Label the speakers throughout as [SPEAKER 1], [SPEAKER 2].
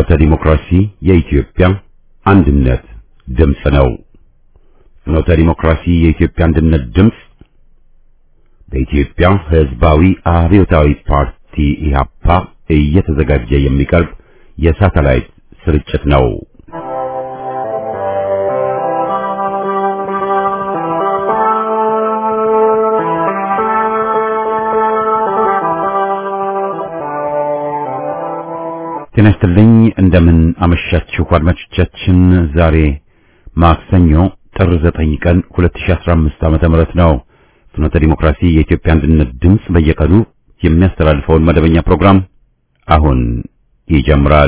[SPEAKER 1] ፍኖተ ዲሞክራሲ የኢትዮጵያ አንድነት ድምፅ ነው። ፍኖተ ዲሞክራሲ የኢትዮጵያ አንድነት ድምፅ በኢትዮጵያ ሕዝባዊ አብዮታዊ ፓርቲ ኢህአፓ እየተዘጋጀ የሚቀርብ የሳተላይት ስርጭት ነው። ጤና ይስጥልኝ። እንደምን አመሻችሁ አድማጮቻችን። ዛሬ ማክሰኞ ጥር 9 ቀን 2015 ዓመተ ምህረት ነው። ፍኖተ ዲሞክራሲ የኢትዮጵያ አንድነት ድምፅ በየቀኑ የሚያስተላልፈውን መደበኛ ፕሮግራም አሁን ይጀምራል።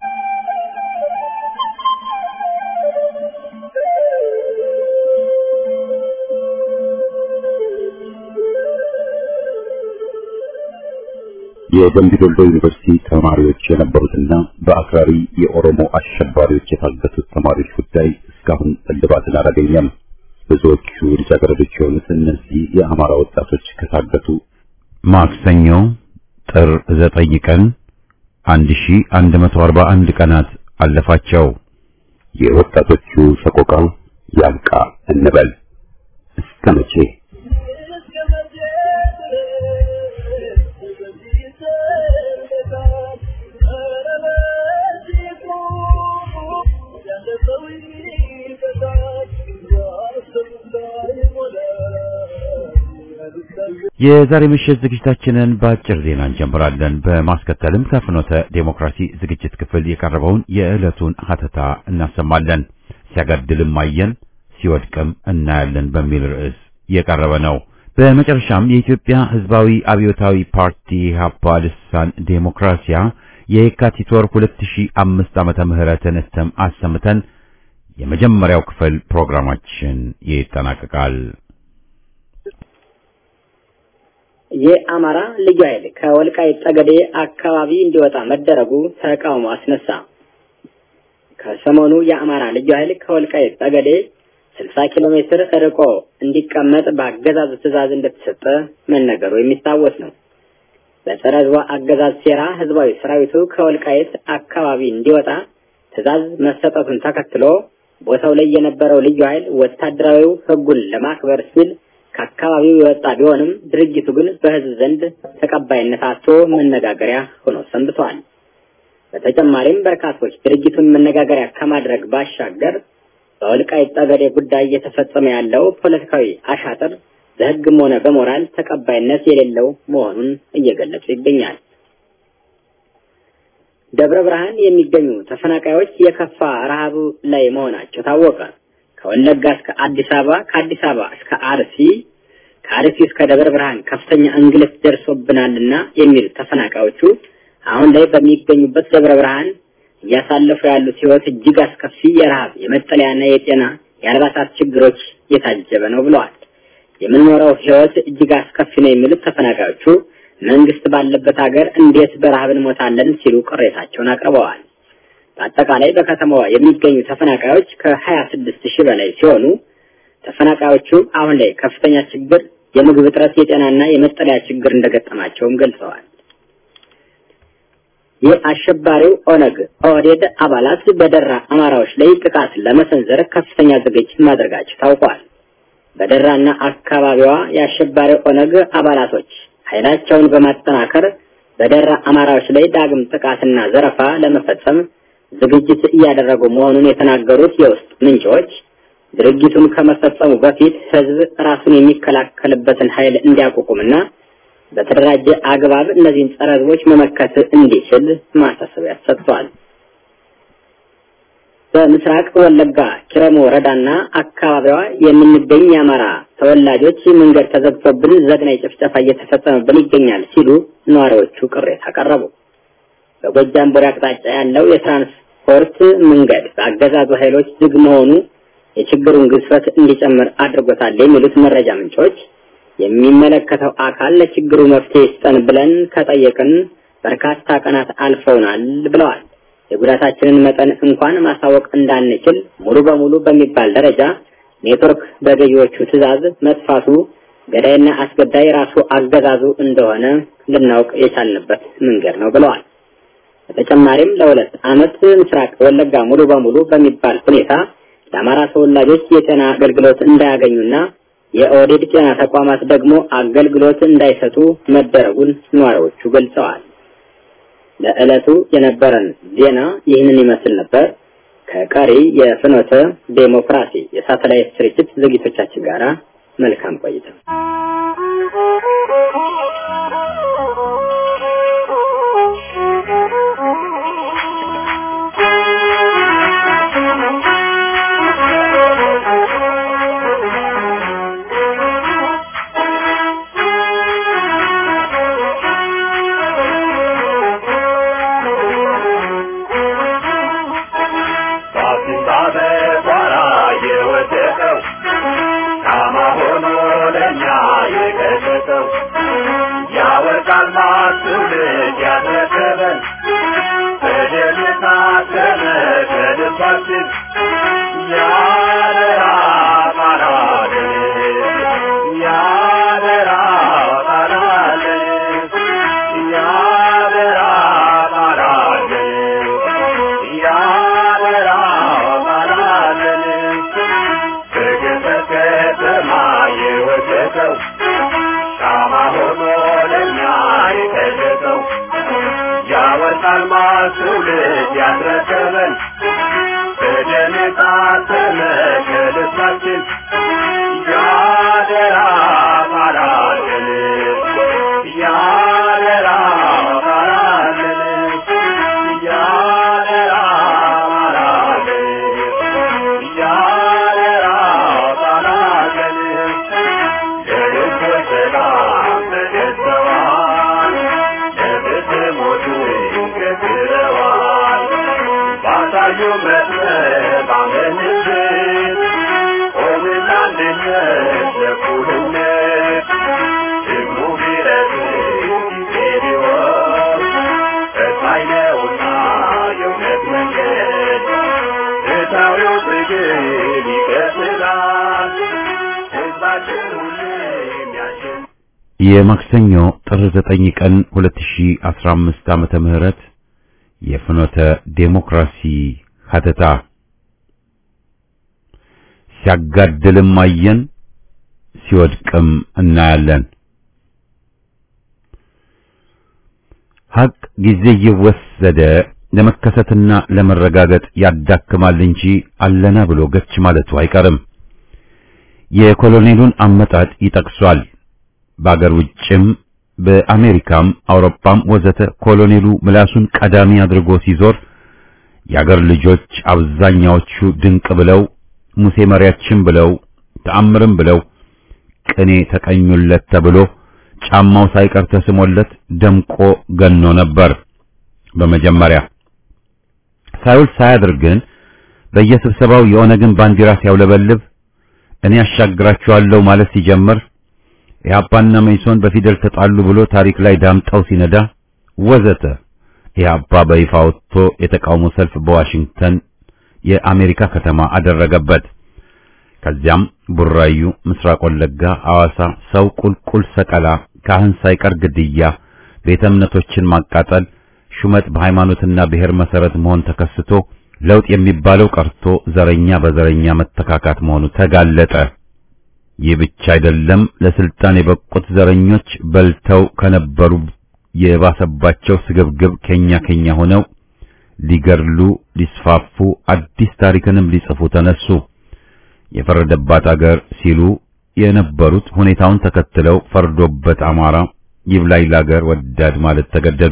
[SPEAKER 1] የደምቢ ዶሎ ዩኒቨርሲቲ ተማሪዎች የነበሩትና በአክራሪ የኦሮሞ አሸባሪዎች የታገቱት ተማሪዎች ጉዳይ እስካሁን እልባትን አላገኘም። ብዙዎቹ ልጃገረዶች የሆኑት እነዚህ የአማራ ወጣቶች ከታገቱ ማክሰኞ ጥር ዘጠኝ ቀን 1141 ቀናት አለፋቸው። የወጣቶቹ ሰቆቃ ያብቃ እንበል እስከ መቼ? የዛሬ ምሽት ዝግጅታችንን በአጭር ዜና እንጀምራለን። በማስከተልም ከፍኖተ ዴሞክራሲ ዝግጅት ክፍል የቀረበውን የዕለቱን ሀተታ እናሰማለን። ሲያጋድልም አየን ሲወድቅም እናያለን በሚል ርዕስ የቀረበ ነው። በመጨረሻም የኢትዮጵያ ሕዝባዊ አብዮታዊ ፓርቲ ኢህአፓ ልሳን ዴሞክራሲያ የየካቲት ወር 2005 ዓመተ ምህረትን እትም አሰምተን የመጀመሪያው ክፍል ፕሮግራማችን ይጠናቀቃል።
[SPEAKER 2] የአማራ ልዩ ኃይል ከወልቃይት ጠገዴ አካባቢ እንዲወጣ መደረጉ ተቃውሞ አስነሳ። ከሰሞኑ የአማራ ልዩ ኃይል ከወልቃይት ጠገዴ 60 ኪሎ ሜትር ርቆ እንዲቀመጥ በአገዛዙ ትዕዛዝ እንደተሰጠ መነገሩ የሚታወስ ነው። በጸረ ሕዝቡ አገዛዝ ሴራ ህዝባዊ ሰራዊቱ ከወልቃይት አካባቢ እንዲወጣ ትዕዛዝ መሰጠቱን ተከትሎ ቦታው ላይ የነበረው ልዩ ኃይል ወታደራዊው ሕጉን ለማክበር ሲል ከአካባቢው የወጣ ቢሆንም ድርጅቱ ግን በህዝብ ዘንድ ተቀባይነት አጥቶ መነጋገሪያ ሆኖ ሰንብተዋል። በተጨማሪም በርካቶች ድርጅቱን መነጋገሪያ ከማድረግ ባሻገር በወልቃይት ጠገዴ ጉዳይ እየተፈጸመ ያለው ፖለቲካዊ አሻጥር በህግም ሆነ በሞራል ተቀባይነት የሌለው መሆኑን እየገለጹ ይገኛል። ደብረ ብርሃን የሚገኙ ተፈናቃዮች የከፋ ረሃብ ላይ መሆናቸው ታወቀ። ከወለጋ እስከ አዲስ አበባ፣ ከአዲስ አበባ እስከ አርሲ፣ ከአርሲ እስከ ደብረ ብርሃን ከፍተኛ እንግልት ደርሶብናልና የሚሉት ተፈናቃዮቹ አሁን ላይ በሚገኙበት ደብረ ብርሃን እያሳለፉ ያሉት ህይወት እጅግ አስከፊ የረሃብ የመጠለያና የጤና የአልባሳት ችግሮች የታጀበ ነው ብለዋል። የምንኖረው ህይወት እጅግ አስከፊ ነው የሚሉት ተፈናቃዮቹ መንግስት ባለበት ሀገር እንዴት በረሃብ እንሞታለን ሲሉ ቅሬታቸውን አቅርበዋል። በአጠቃላይ በከተማዋ የሚገኙ ተፈናቃዮች ከሀያ ስድስት ሺህ በላይ ሲሆኑ ተፈናቃዮቹ አሁን ላይ ከፍተኛ ችግር፣ የምግብ እጥረት፣ የጤናና የመጠለያ ችግር እንደገጠማቸውም ገልጸዋል። የአሸባሪው ኦነግ ኦህዴድ አባላት በደራ አማራዎች ላይ ጥቃት ለመሰንዘር ከፍተኛ ዝግጅት ማድረጋቸው ታውቋል። በደራና አካባቢዋ የአሸባሪው ኦነግ አባላቶች ኃይላቸውን በማጠናከር በደራ አማራዎች ላይ ዳግም ጥቃትና ዘረፋ ለመፈጸም ዝግጅት እያደረጉ መሆኑን የተናገሩት የውስጥ ምንጮች ድርጊቱን ከመፈጸሙ በፊት ህዝብ ራሱን የሚከላከልበትን ኃይል እንዲያቋቁምና በተደራጀ አግባብ እነዚህን ጸረ ህዝቦች መመከት እንዲችል ማሳሰቢያ ሰጥቷል። በምስራቅ ወለጋ ኪረሙ ወረዳና አካባቢዋ የምንገኝ የአማራ ተወላጆች መንገድ ተዘግቶብን ዘግናይ ጭፍጨፋ እየተፈጸመብን ይገኛል ሲሉ ነዋሪዎቹ ቅሬታ አቀረቡ። በጎጃም ቡሬ አቅጣጫ ያለው የትራንስፖርት መንገድ በአገዛዙ ኃይሎች ዝግ መሆኑ የችግሩን ግዝፈት እንዲጨምር አድርጎታል የሚሉት መረጃ ምንጮች የሚመለከተው አካል ለችግሩ መፍትሄ ይስጠን ብለን ከጠየቅን በርካታ ቀናት አልፈውናል ብለዋል። የጉዳታችንን መጠን እንኳን ማሳወቅ እንዳንችል ሙሉ በሙሉ በሚባል ደረጃ ኔትወርክ በገዢዎቹ ትዕዛዝ መጥፋቱ ገዳይና አስገዳይ ራሱ አገዛዙ እንደሆነ ልናውቅ የቻልንበት መንገድ ነው ብለዋል። በተጨማሪም ለሁለት ዓመት ምስራቅ ወለጋ ሙሉ በሙሉ በሚባል ሁኔታ ለአማራ ተወላጆች የጤና አገልግሎት እንዳያገኙና የኦህዴድ ጤና ተቋማት ደግሞ አገልግሎት እንዳይሰጡ መደረጉን ነዋሪዎቹ ገልጸዋል። ለዕለቱ የነበረን ዜና ይህንን ይመስል ነበር። ከቀሪ የፍኖተ ዴሞክራሲ የሳተላይት ስርጭት ዝግጅቶቻችን ጋር መልካም ቆይታ።
[SPEAKER 1] የማክሰኞ ጥር 9 ቀን 2015 ዓመተ ምህረት የፍኖተ ዴሞክራሲ ሀተታ ሲያጋድልም አየን ሲወድቅም እናያለን። ሀቅ ጊዜ እየወሰደ ለመከሰትና ለመረጋገጥ ያዳክማል እንጂ አለና ብሎ ገች ማለቱ አይቀርም። የኮሎኔሉን አመጣጥ ይጠቅሷል። በአገር ውጭም በአሜሪካም አውሮፓም ወዘተ ኮሎኔሉ ምላሱን ቀዳሚ አድርጎ ሲዞር የአገር ልጆች አብዛኛዎቹ ድንቅ ብለው ሙሴ መሪያችን ብለው ተአምርም ብለው ቅኔ ተቀኙለት ተብሎ ጫማው ሳይቀር ተስሞለት ደምቆ ገኖ ነበር። በመጀመሪያ ሳይውል ሳያድር ግን በየስብሰባው የኦነግን ባንዲራ ሲያውለበልብ እኔ አሻግራቸዋለሁ ማለት ሲጀምር ኢህአፓና መይሶን በፊደል ተጣሉ ብሎ ታሪክ ላይ ዳምጠው ሲነዳ ወዘተ ኢህአፓ በይፋ ወጥቶ የተቃውሞ ሰልፍ በዋሽንግተን የአሜሪካ ከተማ አደረገበት። ከዚያም ቡራዩ፣ ምስራቅ ወለጋ፣ አዋሳ ሰው ቁልቁል ሰቀላ፣ ካህን ሳይቀር ግድያ፣ ቤተ እምነቶችን ማቃጠል፣ ሹመት በሃይማኖትና ብሔር መሰረት መሆን ተከስቶ ለውጥ የሚባለው ቀርቶ ዘረኛ በዘረኛ መተካካት መሆኑ ተጋለጠ። ይህ ብቻ አይደለም። ለስልጣን የበቁት ዘረኞች በልተው ከነበሩ የባሰባቸው ስግብግብ ከኛ ከኛ ሆነው ሊገርሉ፣ ሊስፋፉ፣ አዲስ ታሪክንም ሊጽፉ ተነሱ። የፈረደባት አገር ሲሉ የነበሩት ሁኔታውን ተከትለው ፈርዶበት አማራ ይብላኝ ለአገር ወዳድ ማለት ተገደዱ።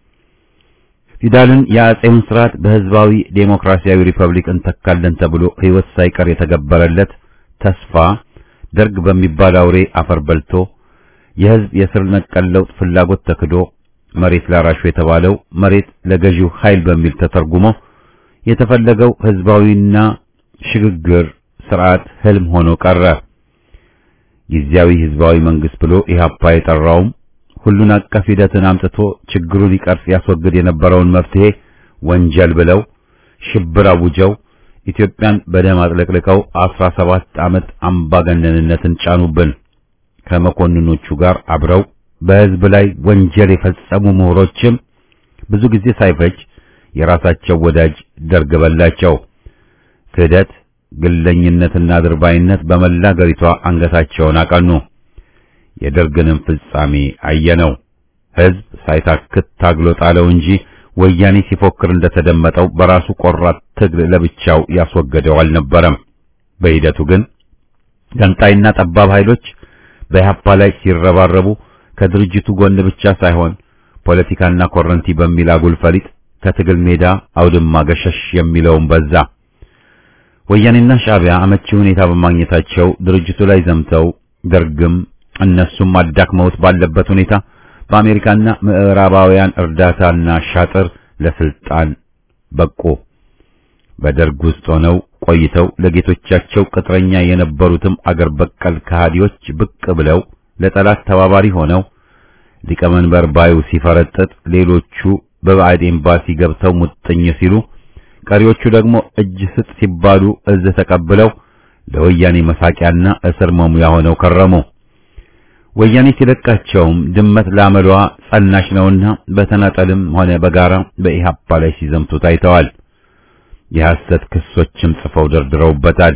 [SPEAKER 1] ፊውዳልን የአጼውን ስርዓት በህዝባዊ ዴሞክራሲያዊ ሪፐብሊክ እንተካለን ተብሎ ሕይወት ሳይቀር የተገበረለት ተስፋ ደርግ በሚባል አውሬ አፈር በልቶ የህዝብ የስር ነቀል ለውጥ ፍላጎት ተክዶ መሬት ላራሹ የተባለው መሬት ለገዢው ኃይል በሚል ተተርጉሞ የተፈለገው ህዝባዊና ሽግግር ስርዓት ህልም ሆኖ ቀረ። ጊዜያዊ ህዝባዊ መንግስት ብሎ ኢህአፓ የጠራውም ሁሉን አቀፍ ሂደትን አምጥቶ ችግሩን ይቀርፍ ያስወግድ የነበረውን መፍትሄ ወንጀል ብለው ሽብር አውጀው ኢትዮጵያን በደም አጥለቅልቀው አስራ ሰባት ዓመት አምባገነንነትን ጫኑብን። ከመኮንኖቹ ጋር አብረው በህዝብ ላይ ወንጀል የፈጸሙ ምሁሮችም ብዙ ጊዜ ሳይፈጅ የራሳቸው ወዳጅ ደርግ በላቸው። ክህደት፣ ግለኝነትና ድርባይነት በመላ አገሪቷ አንገታቸውን አቀኑ። የደርግንም ፍጻሜ አየነው። ሕዝብ ሳይታክት ታግሎ ጣለው እንጂ ወያኔ ሲፎክር እንደተደመጠው በራሱ ቆራጥ ትግል ለብቻው ያስወገደው አልነበረም። በሂደቱ ግን ገንጣይና ጠባብ ኃይሎች በኢህአፓ ላይ ሲረባረቡ ከድርጅቱ ጎን ብቻ ሳይሆን ፖለቲካና ኮረንቲ በሚል አጉል ፈሊጥ ከትግል ሜዳ አውድማ ገሸሽ የሚለውን በዛ። ወያኔና ሻዕቢያ አመቺ ሁኔታ በማግኘታቸው ድርጅቱ ላይ ዘምተው ደርግም እነሱም አዳክመውት ባለበት ሁኔታ በአሜሪካና ምዕራባውያን እርዳታና ሻጥር ለስልጣን በቁ። በደርግ ውስጥ ሆነው ቆይተው ለጌቶቻቸው ቅጥረኛ የነበሩትም አገር በቀል ከሃዲዎች ብቅ ብለው ለጠላት ተባባሪ ሆነው ሊቀመንበር ባዩ ሲፈረጥጥ፣ ሌሎቹ በባዕድ ኤምባሲ ገብተው ሙጥኝ ሲሉ፣ ቀሪዎቹ ደግሞ እጅ ስጥ ሲባሉ እዝ ተቀብለው ለወያኔ መሳቂያና እስር መሙያ ሆነው ከረሙ። ወያኔ ሲለቃቸውም ድመት ላመሏ ጸናሽ ነውና በተናጠልም ሆነ በጋራ በኢህአፓ ላይ ሲዘምቱ ታይተዋል። የሐሰት ክሶችም ጽፈው ደርድረውበታል።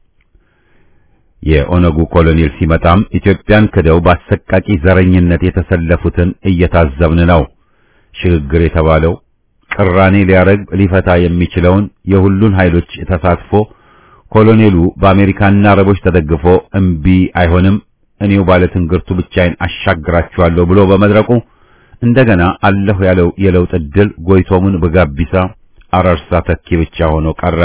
[SPEAKER 1] የኦነጉ ኮሎኔል ሲመጣም ኢትዮጵያን ክደው በአሰቃቂ ዘረኝነት የተሰለፉትን እየታዘብን ነው። ሽግግር የተባለው ቅራኔ ሊያረግ ሊፈታ የሚችለውን የሁሉን ኃይሎች ተሳትፎ ኮሎኔሉ በአሜሪካና አረቦች ተደግፎ እምቢ አይሆንም እኔው ባለ ትንግርቱ ብቻዬን አሻግራችኋለሁ ብሎ በመድረቁ እንደገና አለሁ ያለው የለውጥ ዕድል ጎይቶሙን በጋቢሳ አራርሳ ተኪ ብቻ ሆኖ ቀረ።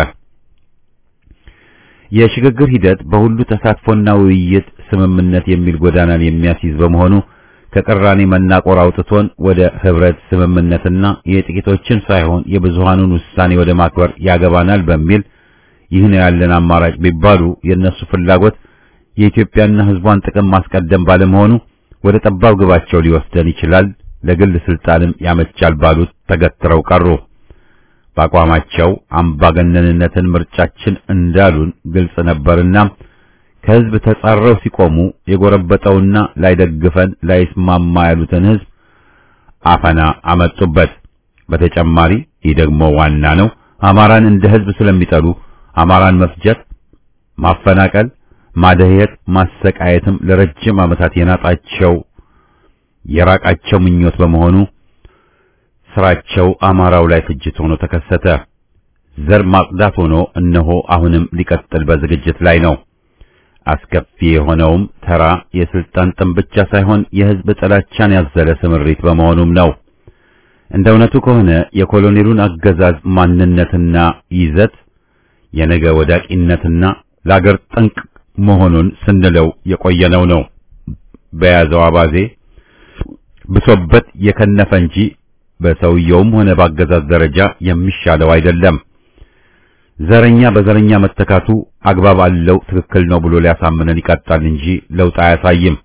[SPEAKER 1] የሽግግር ሂደት በሁሉ ተሳትፎና ውይይት ስምምነት የሚል ጎዳናን የሚያስይዝ በመሆኑ ከቅራኔ መናቆር አውጥቶን ወደ ህብረት ስምምነትና የጥቂቶችን ሳይሆን የብዙሃኑን ውሳኔ ወደ ማክበር ያገባናል በሚል ይህ ነው ያለን አማራጭ ቢባሉ የእነሱ ፍላጎት የኢትዮጵያና ህዝቧን ጥቅም ማስቀደም ባለመሆኑ ወደ ጠባብ ግባቸው ሊወስደን ይችላል፣ ለግል ስልጣንም ያመቻል ባሉት ተገትረው ቀሩ። በአቋማቸው አምባገነንነትን ምርጫችን እንዳሉን ግልጽ ነበርና ከህዝብ ተጻረው ሲቆሙ የጎረበጠውና ላይደግፈን ላይስማማ ያሉትን ህዝብ አፈና አመጡበት። በተጨማሪ ይህ ደግሞ ዋና ነው፣ አማራን እንደ ህዝብ ስለሚጠሉ አማራን መፍጀት፣ ማፈናቀል ማደየት ማሰቃየትም ለረጅም ዓመታት የናጣቸው የራቃቸው ምኞት በመሆኑ ስራቸው አማራው ላይ ፍጅት ሆኖ ተከሰተ። ዘር ማጽዳት ሆኖ እነሆ አሁንም ሊቀጥል በዝግጅት ላይ ነው። አስከፊ የሆነውም ተራ የስልጣን ጥም ብቻ ሳይሆን የህዝብ ጥላቻን ያዘለ ስምሪት በመሆኑም ነው። እንደ እውነቱ ከሆነ የኮሎኔሉን አገዛዝ ማንነትና ይዘት የነገ ወዳቂነትና ለአገር ጠንቅ መሆኑን ስንለው የቆየነው ነው። በያዘው አባዜ ብሶበት የከነፈ እንጂ በሰውየውም ሆነ በአገዛዝ ደረጃ የሚሻለው አይደለም። ዘረኛ በዘረኛ መተካቱ አግባብ አለው፣ ትክክል ነው ብሎ ሊያሳምነን ይቀጣል እንጂ ለውጥ አያሳይም።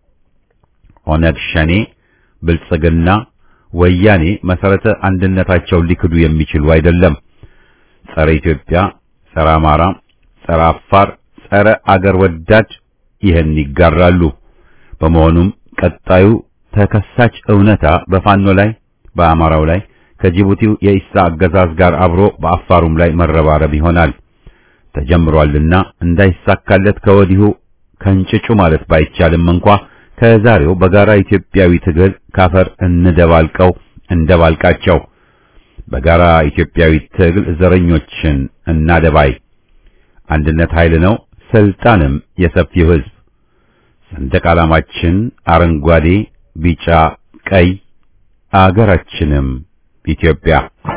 [SPEAKER 1] ኦነግ፣ ሸኔ፣ ብልጽግና፣ ወያኔ መሰረተ አንድነታቸውን ሊክዱ የሚችሉ አይደለም። ጸረ ኢትዮጵያ፣ ጸረ አማራ፣ ጸረ አፋር ጸረ አገር ወዳድ ይህን ይጋራሉ። በመሆኑም ቀጣዩ ተከሳች እውነታ በፋኖ ላይ፣ በአማራው ላይ ከጅቡቲው የኢሳ አገዛዝ ጋር አብሮ በአፋሩም ላይ መረባረብ ይሆናል። ተጀምሯልና እንዳይሳካለት ከወዲሁ ከእንጭጩ ማለት ባይቻልም እንኳ ከዛሬው በጋራ ኢትዮጵያዊ ትግል ካፈር እንደባልቀው እንደባልቃቸው በጋራ ኢትዮጵያዊ ትግል ዘረኞችን እናደባይ። አንድነት ኃይል ነው። ስልጣንም የሰፊው ሕዝብ። ሰንደቅ ዓላማችን አረንጓዴ፣ ቢጫ፣ ቀይ፣ አገራችንም ኢትዮጵያ።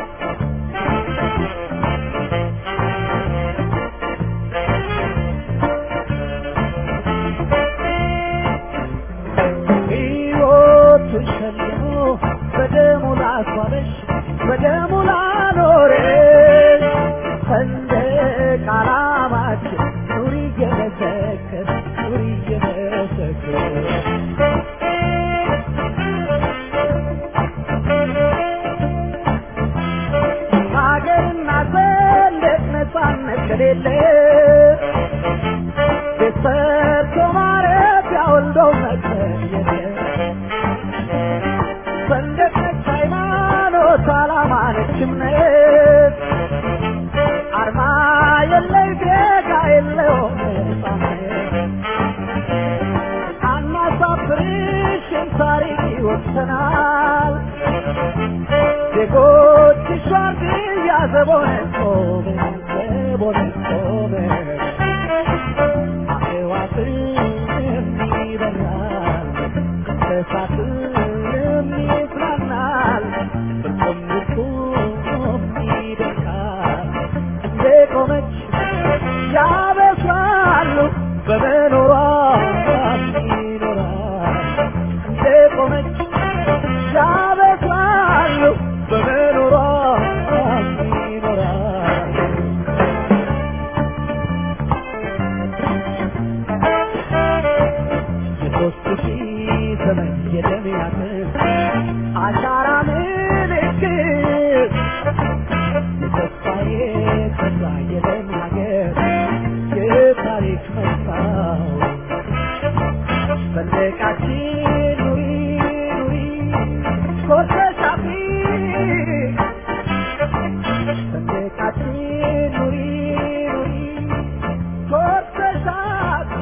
[SPEAKER 3] ሕይወቱ ሸልሞ በደሙ ላስዋበሽ በደሙ ላኖረሽ ሰንደቅ ዓላማችን ኑሪ እየመሰከር ኑሪ እየመሰከር ሀገርና ሰንደቅ ነፃነት ከሌለ ቤት ሰርቶ ማረፊያ ወልዶ መቀየር ሰንደቅ ነች ሃይማኖት ይኖራል ዜጎች ሸርድ ያዘቦነቶ ቦነቶ አዕዋፍም ይበራል እንስሳትም ይዝናናል እርቁም ድርቁም ይደርቃል እንደ ቆመች ያበስራሉ በመኖሯ ይኖራል እንደ ቆመች ያበስራሉ በመኖሯ ይኖራል የሦስት ሺህ ዘመን የደም ያክል አሻራ ምልክት የተስፋዬ ተስፋ የደም ሀገር የታሪክ መስታወት ሰንደቃችን ኑሪ ኑሪ ኮርተሽ አፍሪ ሰንደቃችን ኑሪ ኑሪ ኮርተሽ አፍሪ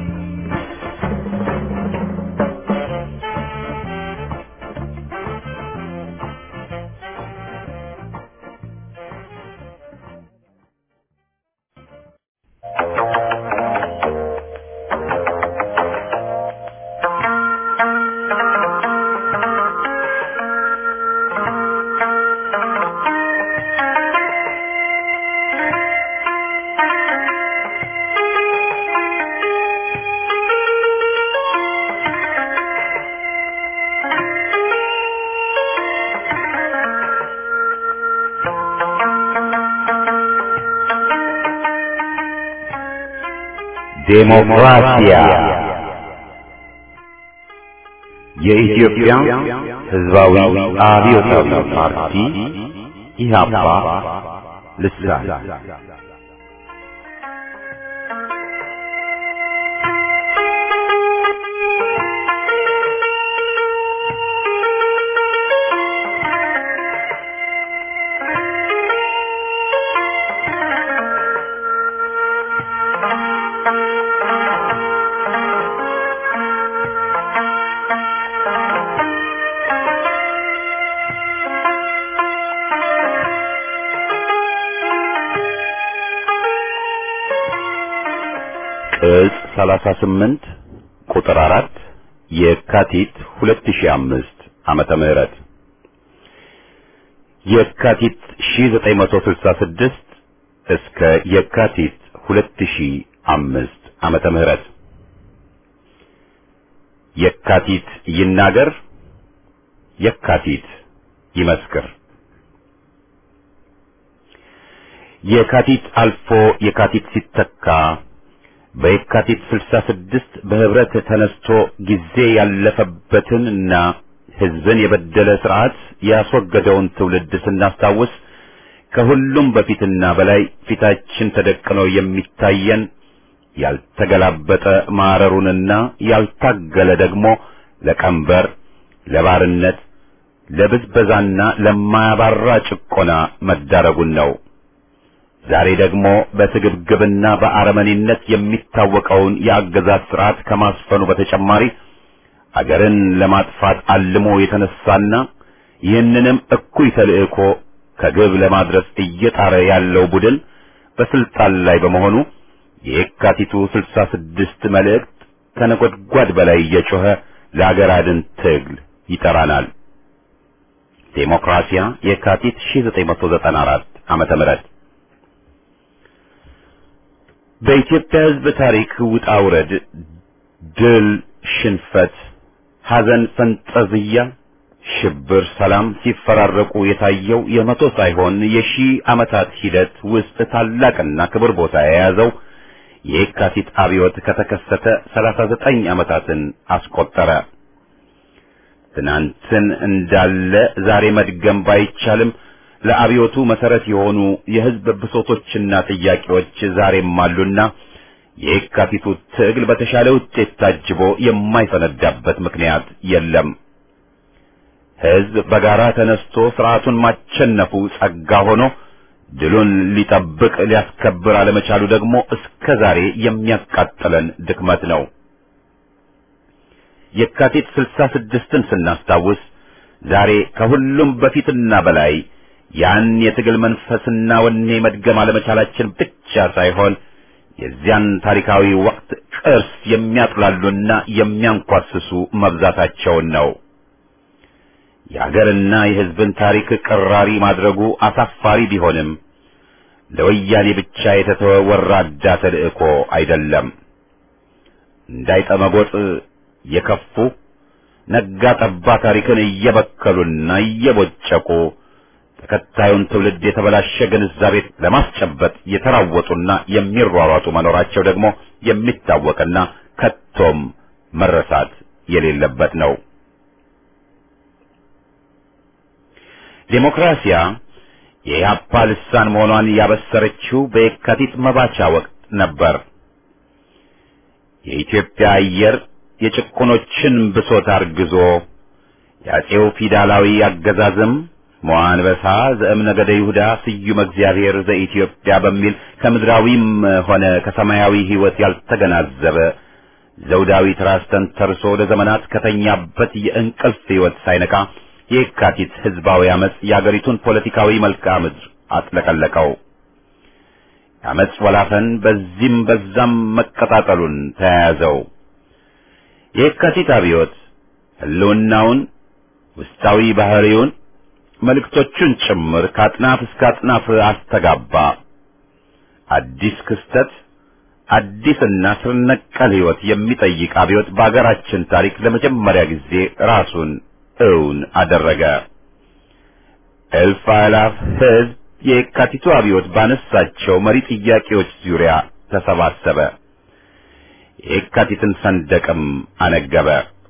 [SPEAKER 1] ዴሞክራሲያ የኢትዮጵያ ሕዝባዊ አብዮታዊ ፓርቲ ኢህአፓ ልሳን ቅጽ 38 ቁጥር 4 የካቲት 2005 ዓመተ ምህረት የካቲት 1966 እስከ የካቲት 2005 ዓመተ ምህረት የካቲት ይናገር የካቲት ይመስክር የካቲት አልፎ የካቲት ሲተካ በየካቲት 66 በህብረት ተነስቶ ጊዜ ያለፈበትን እና ህዝብን የበደለ ስርዓት ያስወገደውን ትውልድ ስናስታውስ ከሁሉም በፊትና በላይ ፊታችን ተደቅኖ የሚታየን ያልተገላበጠ ማረሩንና ያልታገለ ደግሞ ለቀንበር፣ ለባርነት፣ ለብዝበዛና ለማያባራ ጭቆና መዳረጉን ነው። ዛሬ ደግሞ በስግብግብና በአረመኔነት የሚታወቀውን የአገዛዝ ስርዓት ከማስፈኑ በተጨማሪ አገርን ለማጥፋት አልሞ የተነሳና ይህንንም እኩይ ተልእኮ ከግብ ለማድረስ እየጣረ ያለው ቡድን በስልጣን ላይ በመሆኑ የየካቲቱ ስልሳ ስድስት መልእክት ከነጎድጓድ በላይ እየጮኸ ለአገር አድን ትግል ይጠራናል። ዴሞክራሲያ የካቲት 1994 ዓመተ ምህረት በኢትዮጵያ ሕዝብ ታሪክ ውጣ ውረድ፣ ድል፣ ሽንፈት፣ ሐዘን፣ ፈንጠዝያ፣ ሽብር፣ ሰላም ሲፈራረቁ የታየው የመቶ ሳይሆን የሺህ ዓመታት ሂደት ውስጥ ታላቅና ክብር ቦታ የያዘው የየካቲት አብዮት ከተከሰተ 39 ዓመታትን አስቆጠረ። ትናንትን እንዳለ ዛሬ መድገም ባይቻልም ለአብዮቱ መሰረት የሆኑ የሕዝብ ብሶቶችና ጥያቄዎች ዛሬም አሉና የየካቲቱ ትግል በተሻለ ውጤት ታጅቦ የማይፈነዳበት ምክንያት የለም። ሕዝብ በጋራ ተነስቶ ስርዓቱን ማቸነፉ ጸጋ ሆኖ ድሉን ሊጠብቅ ሊያስከብር አለመቻሉ ደግሞ እስከ ዛሬ የሚያቃጥለን ድክመት ነው። የካቲት ስልሳ ስድስትን ስናስታውስ ዛሬ ከሁሉም በፊትና በላይ ያን የትግል መንፈስና ወኔ መድገም አለመቻላችን ብቻ ሳይሆን የዚያን ታሪካዊ ወቅት ቅርስ የሚያጥላሉና የሚያንኳስሱ መብዛታቸውን ነው። የአገርና የሕዝብን ታሪክ ቅራሪ ማድረጉ አሳፋሪ ቢሆንም ለወያኔ ብቻ የተተወ ወራዳ ተልእኮ አይደለም። እንዳይጠመጎጥ የከፉ ነጋ ጠባ ታሪክን እየበከሉና እየቦጨቁ ተከታዩን ትውልድ የተበላሸ ግንዛቤ ለማስጨበጥ የተራወጡና የሚሯሯጡ መኖራቸው ደግሞ የሚታወቅና ከቶም መረሳት የሌለበት ነው። ዴሞክራሲያ የኢህአፓ ልሳን መሆኗን ያበሰረችው በየካቲት መባቻ ወቅት ነበር። የኢትዮጵያ አየር የጭቁኖችን ብሶት አርግዞ የአፄው ፊውዳላዊ አገዛዝም መዋንበሳ ዘእምነገደ ይሁዳ ስዩመ እግዚአብሔር ዘኢትዮጵያ በሚል ከምድራዊም ሆነ ከሰማያዊ ሕይወት ያልተገናዘበ ዘውዳዊ ትራስ ተንተርሶ ለዘመናት ከተኛበት የእንቅልፍ ሕይወት ሳይነቃ የካቲት ሕዝባዊ አመጽ የአገሪቱን ፖለቲካዊ መልክዓ ምድር አጥለቀለቀው። የአመጽ ወላፈን በዚህም በዛም መቀጣጠሉን ተያያዘው። የካቲት አብዮት ህልውናውን ውስጣዊ ባህሪውን መልእክቶቹን ጭምር ከአጥናፍ እስከ አጥናፍ አስተጋባ። አዲስ ክስተት፣ አዲስና ስር ነቀል ሕይወት የሚጠይቅ አብዮት በአገራችን ታሪክ ለመጀመሪያ ጊዜ ራሱን እውን አደረገ። እልፍ አእላፍ ሕዝብ የካቲቱ አብዮት ባነሳቸው መሪ ጥያቄዎች ዙሪያ ተሰባሰበ። የካቲትን ሰንደቅም አነገበ።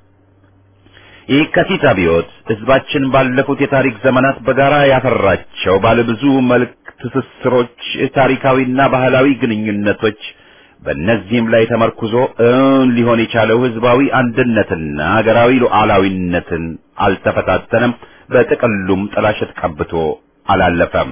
[SPEAKER 1] የካቲት አብዮት ሕዝባችን ባለፉት የታሪክ ዘመናት በጋራ ያፈራቸው ባለብዙ መልክ ትስስሮች፣ ታሪካዊና ባህላዊ ግንኙነቶች በእነዚህም ላይ ተመርኩዞ እውን ሊሆን የቻለው ሕዝባዊ አንድነትና ሀገራዊ ሉዓላዊነትን አልተፈታተነም። በጥቅሉም ጥላሸት ቀብቶ አላለፈም።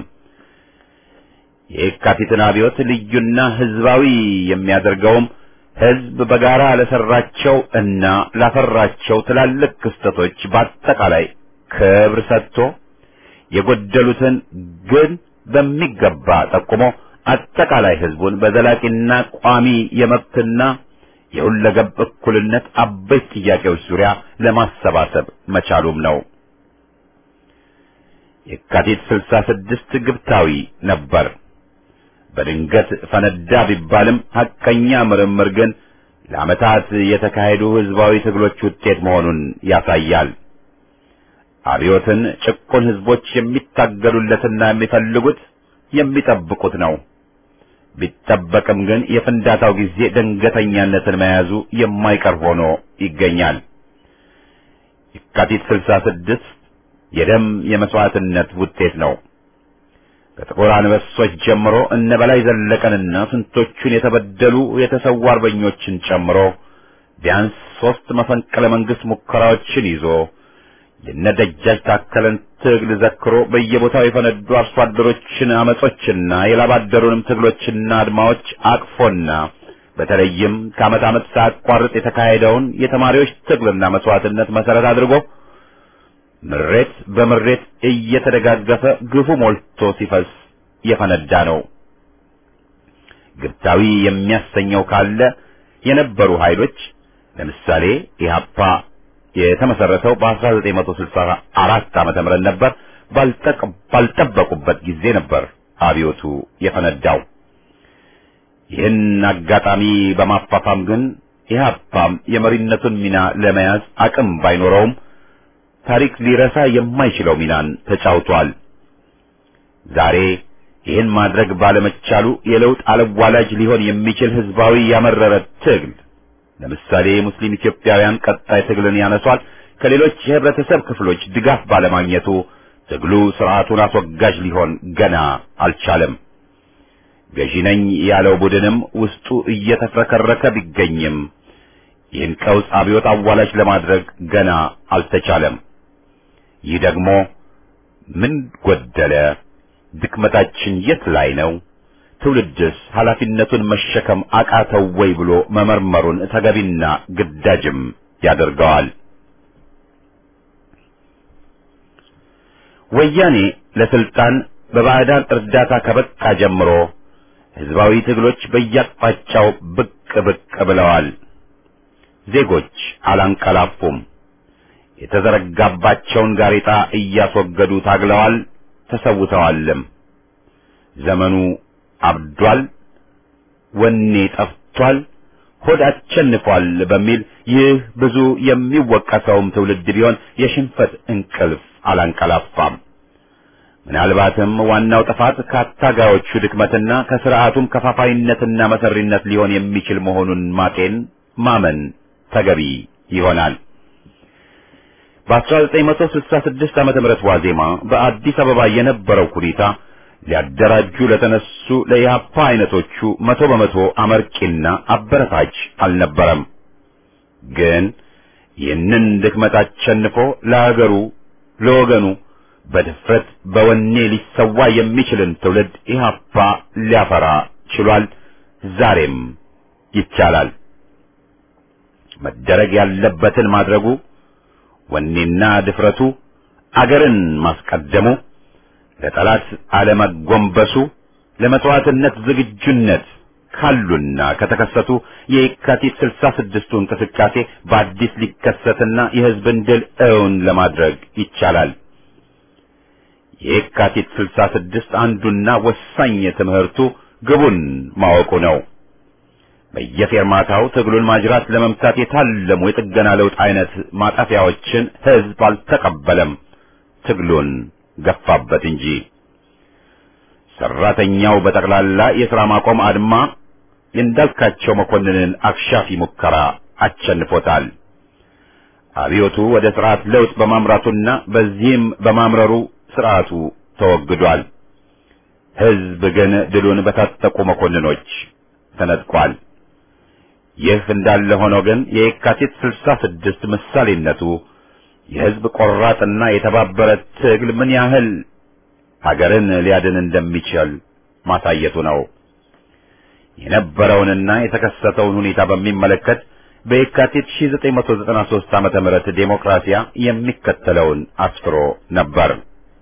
[SPEAKER 1] የካቲትን አብዮት ልዩና ሕዝባዊ የሚያደርገውም ሕዝብ በጋራ ለሰራቸው እና ላፈራቸው ትላልቅ ክስተቶች በአጠቃላይ ክብር ሰጥቶ የጎደሉትን ግን በሚገባ ጠቁሞ አጠቃላይ ሕዝቡን በዘላቂና ቋሚ የመብትና የሁለገብ እኩልነት አበይት ጥያቄዎች ዙሪያ ለማሰባሰብ መቻሉም ነው። የካቲት ስልሳ ስድስት ግብታዊ ነበር። በድንገት ፈነዳ ቢባልም ሐቀኛ ምርምር ግን ለዓመታት የተካሄዱ ሕዝባዊ ትግሎች ውጤት መሆኑን ያሳያል። አብዮትን ጭቁን ሕዝቦች የሚታገሉለትና የሚፈልጉት የሚጠብቁት ነው። ቢጠበቅም ግን የፍንዳታው ጊዜ ድንገተኛነትን መያዙ የማይቀር ሆኖ ይገኛል። የካቲት ስልሳ ስድስት የደም የመስዋዕትነት ውጤት ነው። ከጥቁር አንበሶች ጀምሮ እነ በላይ ዘለቀንና ስንቶቹን የተበደሉ የተሰዉ አርበኞችን ጨምሮ ቢያንስ ሦስት መፈንቅለ መንግሥት ሙከራዎችን ይዞ የነደጃጅ ታከለን ትግል ዘክሮ በየቦታው የፈነዱ አርሶ አደሮችን አመጾችና የላባደሩንም ትግሎችና አድማዎች አቅፎና በተለይም ከዓመት ዓመት ሳያቋርጥ የተካሄደውን የተማሪዎች ትግልና መስዋዕትነት መሠረት አድርጎ ምሬት በምሬት እየተደጋገፈ ግፉ ሞልቶ ሲፈስ የፈነዳ ነው። ግብታዊ የሚያሰኘው ካለ የነበሩ ኃይሎች ለምሳሌ ኢህአፓ የተመሰረተው በ1964 ዓመተ ምህረት ነበር። ባልጠበቁበት ጊዜ ነበር አብዮቱ የፈነዳው። ይህን አጋጣሚ በማፋፋም ግን ኢህአፓም የመሪነቱን ሚና ለመያዝ አቅም ባይኖረውም ታሪክ ሊረሳ የማይችለው ሚናን ተጫውቷል። ዛሬ ይህን ማድረግ ባለመቻሉ የለውጥ አለዋላጅ ሊሆን የሚችል ህዝባዊ ያመረረ ትግል ለምሳሌ የሙስሊም ኢትዮጵያውያን ቀጣይ ትግልን ያነሷል። ከሌሎች የህብረተሰብ ክፍሎች ድጋፍ ባለማግኘቱ ትግሉ ስርዓቱን አስወጋጅ ሊሆን ገና አልቻለም። ገዢ ነኝ ያለው ቡድንም ውስጡ እየተፍረከረከ ቢገኝም ይህን ቀውስ አብዮት አዋላጅ ለማድረግ ገና አልተቻለም። ይህ ደግሞ ምን ጎደለ? ድክመታችን የት ላይ ነው? ትውልድስ ኃላፊነቱን መሸከም አቃተው ወይ ብሎ መመርመሩን ተገቢና ግዳጅም ያደርገዋል። ወያኔ ለስልጣን በባዕዳን እርዳታ ከበቃ ጀምሮ ህዝባዊ ትግሎች በየአቅጣጫው ብቅ ብቅ ብለዋል። ዜጎች አላንቀላፉም። የተዘረጋባቸውን ጋሬጣ እያስወገዱ ታግለዋል፣ ተሰውተዋልም። ዘመኑ አብዷል፣ ወኔ ጠፍቷል፣ ሆድ አሸንፏል በሚል ይህ ብዙ የሚወቀሰውም ትውልድ ቢሆን የሽንፈት እንቅልፍ አላንቀላፋም። ምናልባትም ዋናው ጥፋት ከአታጋዮቹ ድክመትና ከስርዓቱም ከፋፋይነትና መሰሪነት ሊሆን የሚችል መሆኑን ማጤን ማመን ተገቢ ይሆናል። በ1966 ዓመተ ምህረት ዋዜማ በአዲስ አበባ የነበረው ሁኔታ ሊያደራጁ ለተነሱ ለኢህአፓ አይነቶቹ መቶ በመቶ አመርቂና አበረታች አልነበረም። ግን ይህንን ድክመት አሸንፎ ለሀገሩ ለወገኑ በድፍረት በወኔ ሊሰዋ የሚችልን ትውልድ ኢህአፓ ሊያፈራ ችሏል። ዛሬም ይቻላል። መደረግ ያለበትን ማድረጉ፣ ወኔና ድፍረቱ፣ አገርን ማስቀደሙ፣ ለጠላት አለመጎንበሱ፣ ለመስዋዕትነት ዝግጁነት ካሉና ከተከሰቱ የየካቲት ስልሳ ስድስቱ እንቅስቃሴ በአዲስ ሊከሰትና የህዝብን ድል እውን ለማድረግ ይቻላል። የየካቲት ስልሳ ስድስት አንዱና ወሳኝ ትምህርቱ ግቡን ማወቁ ነው። በየፌርማታው ትግሉን ማጅራት ለመምታት የታለሙ የጥገና ለውጥ አይነት ማጠፊያዎችን ህዝብ አልተቀበለም፣ ትግሉን ገፋበት እንጂ። ሰራተኛው በጠቅላላ የሥራ ማቆም አድማ የእንዳልካቸው መኮንንን አክሻፊ ሙከራ አሸንፎታል። አብዮቱ ወደ ስርዓት ለውጥ በማምራቱና በዚህም በማምረሩ ስርዓቱ ተወግዷል። ህዝብ ግን ድሉን በታጠቁ መኮንኖች ተነጥቋል። ይህ እንዳለ ሆኖ ግን የየካቲት ስልሳ ስድስት ምሳሌነቱ የህዝብ ቆራጥና የተባበረ ትግል ምን ያህል ሀገርን ሊያድን እንደሚችል ማሳየቱ ነው። የነበረውንና የተከሰተውን ሁኔታ በሚመለከት በየካቲት 1993 ዓመተ ምህረት ዴሞክራሲያ የሚከተለውን አስፍሮ ነበር።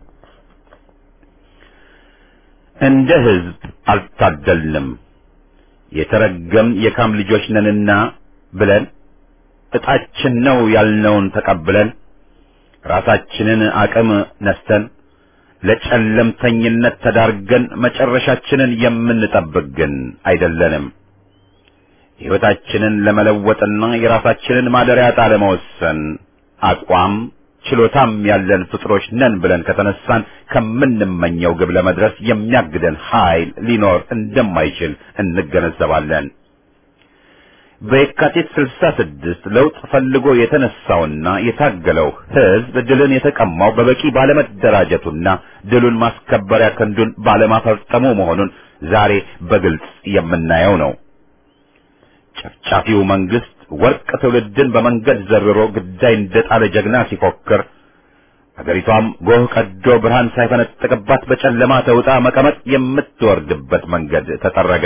[SPEAKER 1] እንደ ህዝብ አልታደልንም፣ የተረገም የካም ልጆች ነንና ብለን እጣችን ነው ያልነውን ተቀብለን ራሳችንን አቅም ነስተን ለጨለምተኝነት ተዳርገን መጨረሻችንን የምንጠብቅ ግን አይደለንም። ሕይወታችንን ለመለወጥና የራሳችንን ማደሪያ ዕጣ ለመወሰን አቋም ችሎታም ያለን ፍጥሮች ነን ብለን ከተነሳን ከምንመኘው ግብ ለመድረስ የሚያግደን ኃይል ሊኖር እንደማይችል እንገነዘባለን። በየካቲት ስልሳ ስድስት ለውጥ ፈልጎ የተነሳውና የታገለው ሕዝብ ድልን የተቀማው በበቂ ባለመደራጀቱና ድሉን ማስከበሪያ ክንዱን ባለማፈርጠሙ መሆኑን ዛሬ በግልጽ የምናየው ነው። ጨፍጫፊው መንግስት ወርቅ ትውልድን በመንገድ ዘርሮ ግዳይ እንደጣለ ጀግና ሲፎክር፣ አገሪቷም ጎህ ቀዶ ብርሃን ሳይፈነጥቅባት በጨለማ ተውጣ መቀመጥ የምትወርድበት መንገድ ተጠረገ።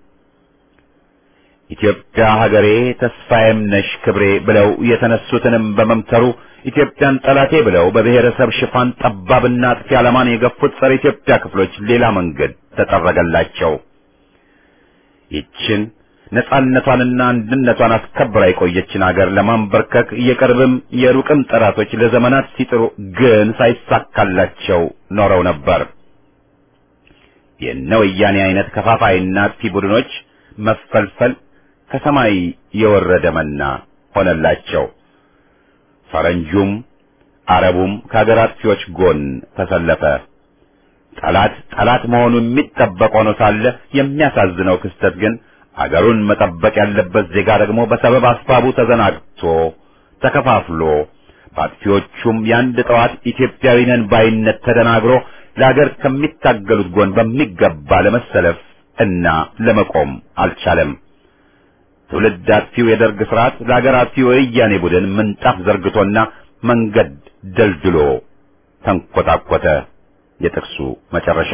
[SPEAKER 1] ኢትዮጵያ ሀገሬ ተስፋዬም ነሽ ክብሬ ብለው የተነሱትንም በመምተሩ ኢትዮጵያን ጠላቴ ብለው በብሔረሰብ ሽፋን ጠባብና አጥፊ ዓላማን የገፉት ጸረ ኢትዮጵያ ክፍሎች ሌላ መንገድ ተጠረገላቸው። ይችን ነጻነቷንና አንድነቷን አስከብራ የቆየችን አገር ለማንበርከክ የቅርብም የሩቅም ጠላቶች ለዘመናት ሲጥሩ ግን ሳይሳካላቸው ኖረው ነበር። የነ ወያኔ አይነት ከፋፋይና አጥፊ ቡድኖች መፈልፈል ከሰማይ የወረደ መና ሆነላቸው። ፈረንጁም አረቡም ከአገር አጥፊዎች ጎን ተሰለፈ። ጠላት ጠላት መሆኑ የሚጠበቅ ሆኖ ሳለ የሚያሳዝነው ክስተት ግን አገሩን መጠበቅ ያለበት ዜጋ ደግሞ በሰበብ አስባቡ ተዘናግቶ ተከፋፍሎ በአጥፊዎቹም የአንድ ጠዋት ኢትዮጵያዊ ነን ባይነት ተደናግሮ ለአገር ከሚታገሉት ጎን በሚገባ ለመሰለፍ እና ለመቆም አልቻለም። ትውልድ አጥፊው የደርግ ስርዓት ለአገር አጥፊው የወያኔ ቡድን ምንጣፍ ዘርግቶና መንገድ ደልድሎ ተንኮታኮተ። የጥቅሱ መጨረሻ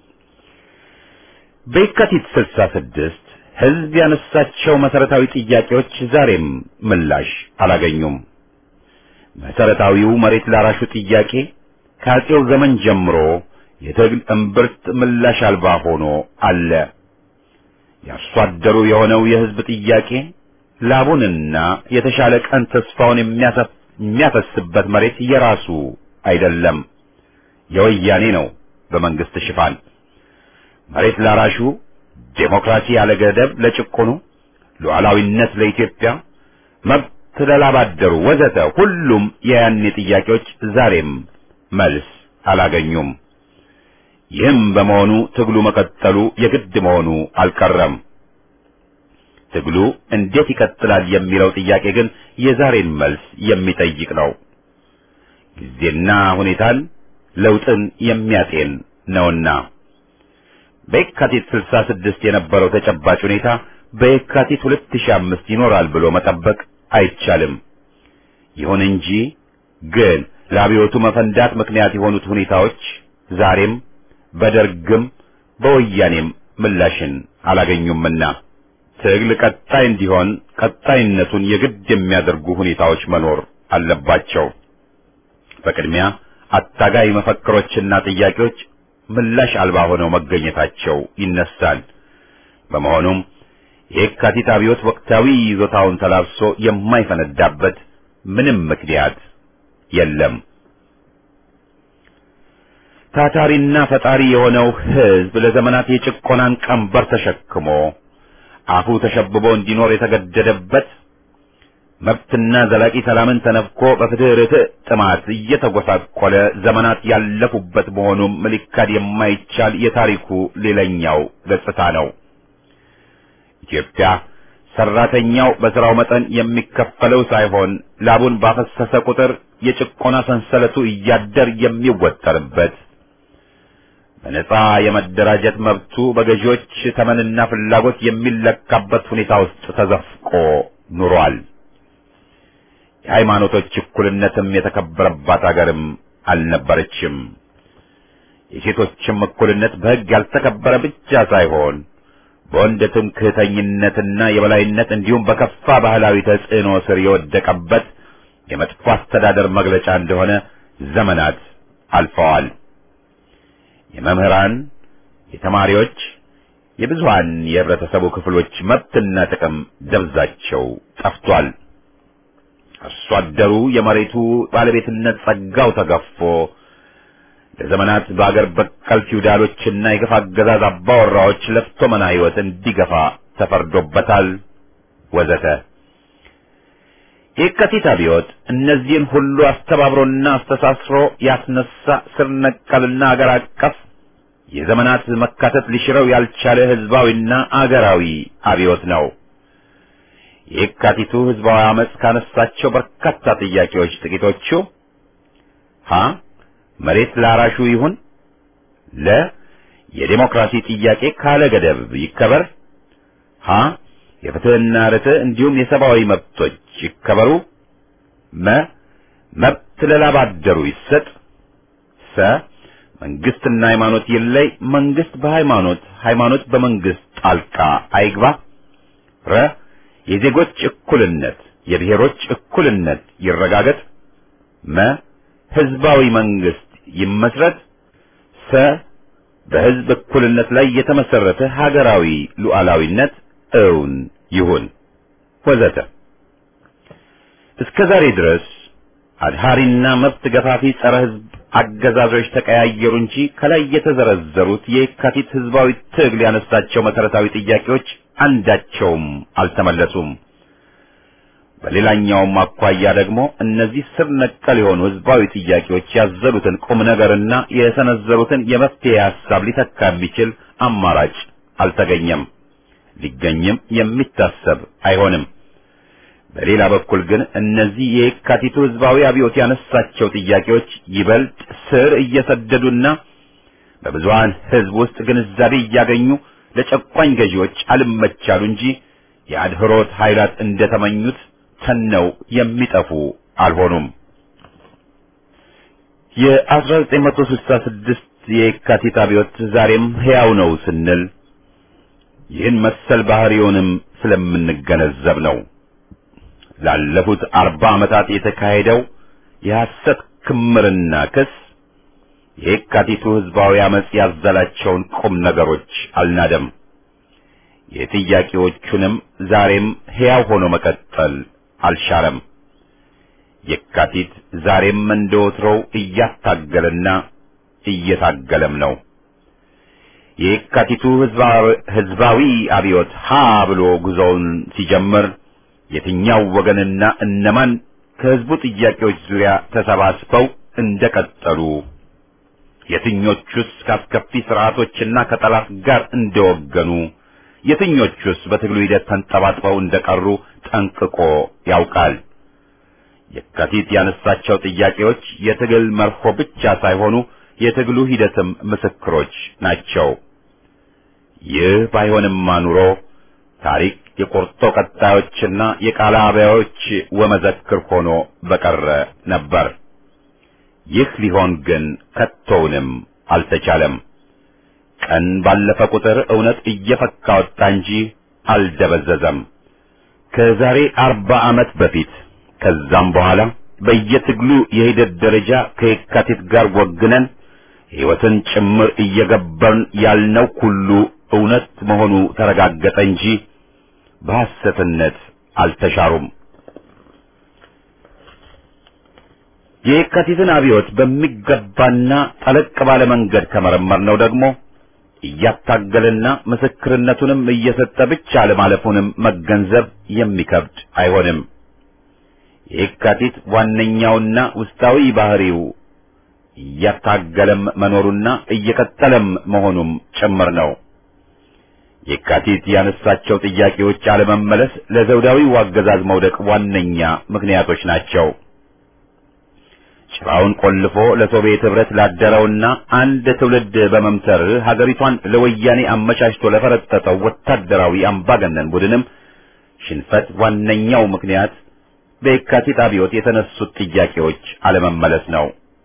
[SPEAKER 1] በየካቲት ስልሳ ስድስት ሕዝብ ያነሳቸው መሰረታዊ ጥያቄዎች ዛሬም ምላሽ አላገኙም። መሰረታዊው መሬት ላራሹ ጥያቄ፣ ከአፄው ዘመን ጀምሮ የትግል እምብርት ምላሽ አልባ ሆኖ አለ። የአርሶ አደሩ የሆነው የሕዝብ ጥያቄ ላቡንና የተሻለ ቀን ተስፋውን የሚያፈስበት መሬት የራሱ አይደለም፣ የወያኔ ነው። በመንግስት ሽፋን መሬት ላራሹ፣ ዴሞክራሲ ያለ ገደብ ለጭቆኑ፣ ሉዓላዊነት ለኢትዮጵያ፣ መብት ለላባደሩ ወዘተ ሁሉም የያኔ ጥያቄዎች ዛሬም መልስ አላገኙም። ይህም በመሆኑ ትግሉ መቀጠሉ የግድ መሆኑ አልቀረም። ትግሉ እንዴት ይቀጥላል የሚለው ጥያቄ ግን የዛሬን መልስ የሚጠይቅ ነው። ጊዜና ሁኔታን ለውጥን የሚያጤን ነውና በየካቲት 66 የነበረው ተጨባጭ ሁኔታ በየካቲት 2005 ይኖራል ብሎ መጠበቅ አይቻልም። ይሁን እንጂ ግን ለአብዮቱ መፈንዳት ምክንያት የሆኑት ሁኔታዎች ዛሬም በደርግም በወያኔም ምላሽን አላገኙምና ትግል ቀጣይ እንዲሆን ቀጣይነቱን የግድ የሚያደርጉ ሁኔታዎች መኖር አለባቸው። በቅድሚያ አታጋይ መፈክሮችና ጥያቄዎች ምላሽ አልባ ሆነው መገኘታቸው ይነሳል። በመሆኑም የካቲት አብዮት ወቅታዊ ይዞታውን ተላብሶ የማይፈነዳበት ምንም ምክንያት የለም። ታታሪና ፈጣሪ የሆነው ሕዝብ ለዘመናት የጭቆናን ቀንበር ተሸክሞ አፉ ተሸብቦ እንዲኖር የተገደደበት መብትና ዘላቂ ሰላምን ተነፍኮ በፍትህ ርትዕ ጥማት እየተጎሳቆለ ዘመናት ያለፉበት መሆኑም ሊካድ የማይቻል የታሪኩ ሌላኛው ገጽታ ነው። ኢትዮጵያ ሰራተኛው በስራው መጠን የሚከፈለው ሳይሆን ላቡን ባፈሰሰ ቁጥር የጭቆና ሰንሰለቱ እያደር የሚወጠርበት በነጻ የመደራጀት መብቱ በገዢዎች ተመንና ፍላጎት የሚለካበት ሁኔታ ውስጥ ተዘፍቆ ኑሯል። የሃይማኖቶች እኩልነትም የተከበረባት አገርም አልነበረችም። የሴቶችም እኩልነት በሕግ ያልተከበረ ብቻ ሳይሆን በወንድ ትምክህተኝነትና የበላይነት እንዲሁም በከፋ ባህላዊ ተጽዕኖ ስር የወደቀበት የመጥፎ አስተዳደር መግለጫ እንደሆነ ዘመናት አልፈዋል። የመምህራን፣ የተማሪዎች፣ የብዙሃን የህብረተሰቡ ክፍሎች መብትና ጥቅም ደብዛቸው ጠፍቷል። አርሶ አደሩ የመሬቱ ባለቤትነት ጸጋው ተገፎ ለዘመናት በአገር በቀል ፊውዳሎችና የግፍ አገዛዝ አባወራዎች ለፍቶ መና ሕይወት እንዲገፋ ተፈርዶበታል ወዘተ። የካቲት አብዮት እነዚህን ሁሉ አስተባብሮና አስተሳስሮ ያስነሳ ስር ነቀልና አገር አቀፍ የዘመናት መካተት ሊሽረው ያልቻለ ህዝባዊና አገራዊ አብዮት ነው። የካቲቱ ህዝባዊ አመፅ ካነሳቸው በርካታ ጥያቄዎች ጥቂቶቹ ሀ መሬት ላራሹ ይሁን፣ ለ የዴሞክራሲ ጥያቄ ካለ ገደብ ይከበር፣ ሀ የፍትህና ርትዕ እንዲሁም የሰብአዊ መብቶች ይከበሩ፣ መ መብት ለላባደሩ ይሰጥ፣ ሰ መንግስትና ሃይማኖት ይለይ፣ መንግስት በሃይማኖት ሃይማኖት በመንግስት ጣልቃ አይግባ፣ ረ የዜጎች እኩልነት የብሔሮች እኩልነት ይረጋገጥ፣ መ ህዝባዊ መንግስት ይመስረት፣ ሰ በህዝብ እኩልነት ላይ የተመሰረተ ሀገራዊ ሉዓላዊነት እውን ይሁን ወዘተ። እስከ ዛሬ ድረስ አድሃሪና መብት ገፋፊ ጸረ ህዝብ አገዛዞች ተቀያየሩ እንጂ ከላይ የተዘረዘሩት የካቲት ህዝባዊ ትግል ያነሳቸው መሰረታዊ ጥያቄዎች አንዳቸውም አልተመለሱም። በሌላኛውም አኳያ ደግሞ እነዚህ ስር ነቀል የሆኑ ህዝባዊ ጥያቄዎች ያዘሉትን ቁም ነገርና የሰነዘሩትን የመፍትሄ ሐሳብ ሊተካ የሚችል አማራጭ አልተገኘም፣ ሊገኝም የሚታሰብ አይሆንም። በሌላ በኩል ግን እነዚህ የካቲቱ ህዝባዊ አብዮት ያነሳቸው ጥያቄዎች ይበልጥ ስር እየሰደዱና በብዙሃን ህዝብ ውስጥ ግንዛቤ እያገኙ ለጨቋኝ ገዢዎች አልመቻሉ እንጂ የአድህሮት ኃይላት እንደተመኙት ተነው የሚጠፉ አልሆኑም። የ1966 የካቲት አብዮት ዛሬም ሕያው ነው ስንል ይህን መሰል ባህሪውንም ስለምንገነዘብ ነው። ላለፉት አርባ ዓመታት የተካሄደው የሐሰት ክምርና ክስ የካቲቱ ህዝባዊ አመጽ ያዘላቸውን ቁም ነገሮች አልናደም። የጥያቄዎቹንም ዛሬም ሕያው ሆኖ መቀጠል አልሻረም። የካቲት ዛሬም እንደወትሮው እያታገለና እየታገለም ነው። የካቲቱ ህዝባዊ አብዮት ሀ ብሎ ጉዞውን ሲጀምር የትኛው ወገንና እነማን ከህዝቡ ጥያቄዎች ዙሪያ ተሰባስበው እንደቀጠሉ የትኞቹስ ከአስከፊ ስርዓቶችና ከጠላት ጋር እንደወገኑ የትኞቹስ በትግሉ ሂደት ተንጠባጥበው እንደቀሩ ጠንቅቆ ያውቃል። የካቲት ያነሳቸው ጥያቄዎች የትግል መርሆ ብቻ ሳይሆኑ የትግሉ ሂደትም ምስክሮች ናቸው። ይህ ባይሆንማ ኑሮ ታሪክ የቆርጦ ቀጣዮችና የቃለ አብያዎች ወመዘክር ሆኖ በቀረ ነበር። ይህ ሊሆን ግን ከቶውንም አልተቻለም። ቀን ባለፈ ቁጥር እውነት እየፈካ ወጣ እንጂ አልደበዘዘም። ከዛሬ አርባ ዓመት በፊት ከዛም በኋላ በየትግሉ የሂደት ደረጃ ከየካቲት ጋር ወግነን ሕይወትን ጭምር እየገበርን ያልነው ሁሉ እውነት መሆኑ ተረጋገጠ እንጂ በሐሰትነት አልተሻሩም። የየካቲትን አብዮት በሚገባና ጠለቅ ባለ መንገድ ከመረመርነው ደግሞ እያታገለና ምስክርነቱንም እየሰጠ ብቻ ለማለፉንም መገንዘብ የሚከብድ አይሆንም። የየካቲት ዋነኛውና ውስጣዊ ባህሪው እያታገለም መኖሩና እየቀጠለም መሆኑም ጭምር ነው። የካቲት ያነሳቸው ጥያቄዎች አለመመለስ ለዘውዳዊው አገዛዝ መውደቅ ዋነኛ ምክንያቶች ናቸው። ጭራውን ቆልፎ ለሶቪየት ኅብረት ላደረውና አንድ ትውልድ በመምተር ሀገሪቷን ለወያኔ አመቻችቶ ለፈረጠጠው ወታደራዊ አምባገነን ቡድንም ሽንፈት ዋነኛው ምክንያት በየካቲት አብዮት የተነሱት ጥያቄዎች አለመመለስ ነው።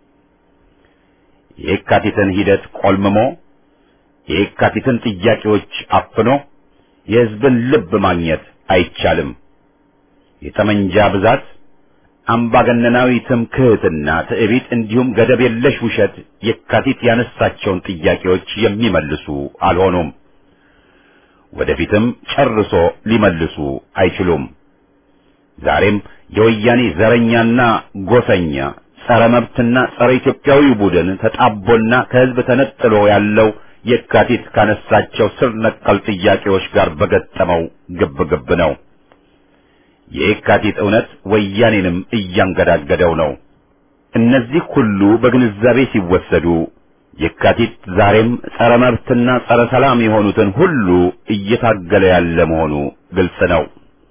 [SPEAKER 1] የየካቲትን ሂደት ቆልምሞ የየካቲትን ጥያቄዎች አፍኖ የሕዝብን ልብ ማግኘት አይቻልም። የጠመንጃ ብዛት፣ አምባገነናዊ ትምክህትና ትዕቢት እንዲሁም ገደብ የለሽ ውሸት የካቲት ያነሳቸውን ጥያቄዎች የሚመልሱ አልሆኑም። ወደፊትም ጨርሶ ሊመልሱ አይችሉም። ዛሬም የወያኔ ዘረኛና ጎሰኛ ጸረ መብትና ጸረ ኢትዮጵያዊ ቡድን ተጣቦና ከሕዝብ ተነጥሎ ያለው የካቲት ካነሳቸው ስር ነቀል ጥያቄዎች ጋር በገጠመው ግብግብ ነው። የየካቲት እውነት ወያኔንም እያንገዳገደው ነው። እነዚህ ሁሉ በግንዛቤ ሲወሰዱ የካቲት ዛሬም ጸረ መብትና ጸረ ሰላም የሆኑትን ሁሉ እየታገለ ያለ መሆኑ ግልጽ ነው።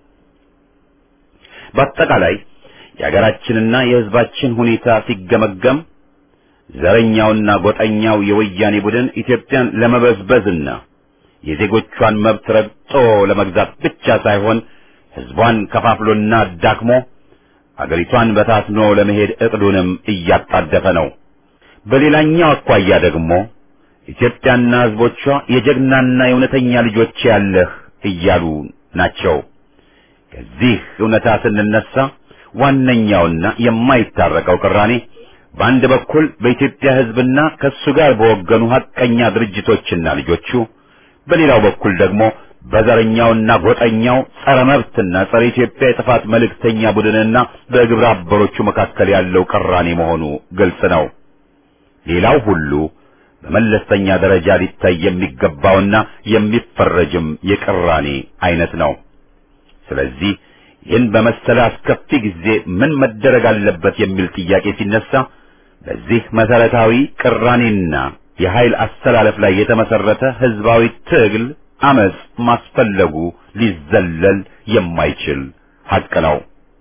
[SPEAKER 1] በአጠቃላይ የሀገራችንና የሕዝባችን ሁኔታ ሲገመገም ዘረኛውና ጎጠኛው የወያኔ ቡድን ኢትዮጵያን ለመበዝበዝና የዜጎቿን መብት ረግጦ ለመግዛት ብቻ ሳይሆን ሕዝቧን ከፋፍሎና አዳክሞ አገሪቷን በታትኖ ለመሄድ እቅዱንም እያጣደፈ ነው። በሌላኛው አኳያ ደግሞ ኢትዮጵያና ሕዝቦቿ የጀግናና የእውነተኛ ልጆች ያለህ እያሉ ናቸው። ከዚህ እውነታ ስንነሳ ዋነኛውና የማይታረቀው ቅራኔ በአንድ በኩል በኢትዮጵያ ሕዝብና ከሱ ጋር በወገኑ ሐቀኛ ድርጅቶችና ልጆቹ፣ በሌላው በኩል ደግሞ በዘረኛውና ጎጠኛው ጸረ መብትና ጸረ ኢትዮጵያ የጥፋት መልእክተኛ ቡድንና በግብረ አበሮቹ መካከል ያለው ቅራኔ መሆኑ ግልጽ ነው። ሌላው ሁሉ በመለስተኛ ደረጃ ሊታይ የሚገባውና የሚፈረጅም የቅራኔ አይነት ነው። ስለዚህ ይህን በመሰለ አስከፊ ጊዜ ምን መደረግ አለበት የሚል ጥያቄ ሲነሳ በዚህ መሰረታዊ ቅራኔና የኃይል አስተላለፍ ላይ የተመሰረተ ህዝባዊ ትግል አመጽ ማስፈለጉ ሊዘለል የማይችል ሐቅ ነው።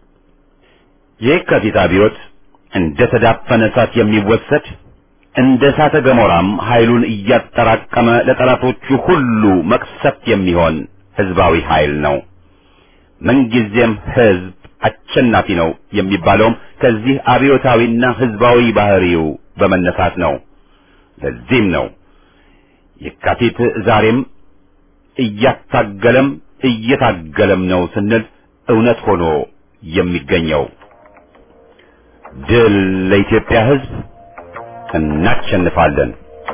[SPEAKER 1] የካቲት አብዮት እንደ ተዳፈነ እሳት የሚወሰድ እንደ እሳተ ገሞራም ኃይሉን እያጠራቀመ ለጠላቶቹ ሁሉ መቅሰፍት የሚሆን ህዝባዊ ኃይል ነው። ምንጊዜም ህዝብ አሸናፊ ነው የሚባለውም ከዚህ አብዮታዊና ህዝባዊ ባህሪው በመነሳት ነው። ለዚህም ነው የካቲት ዛሬም እያታገለም እየታገለም ነው ስንል እውነት ሆኖ የሚገኘው። ድል ለኢትዮጵያ ህዝብ፣ እናሸንፋለን።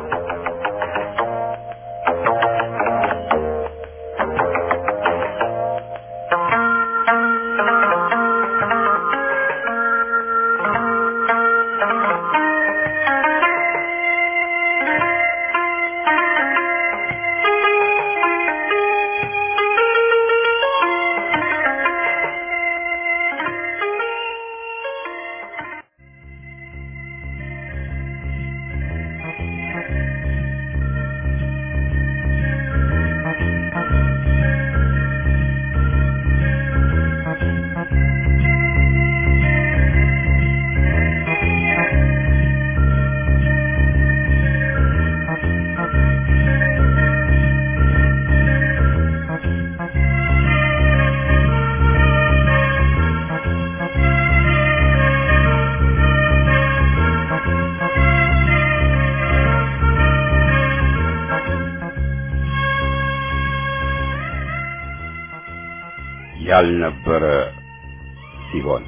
[SPEAKER 1] ያልነበረ ሲሆን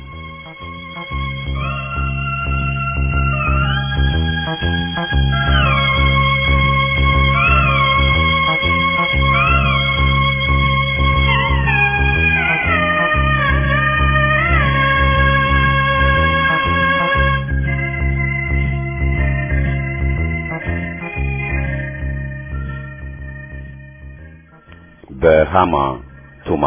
[SPEAKER 1] በሃማ ቱማ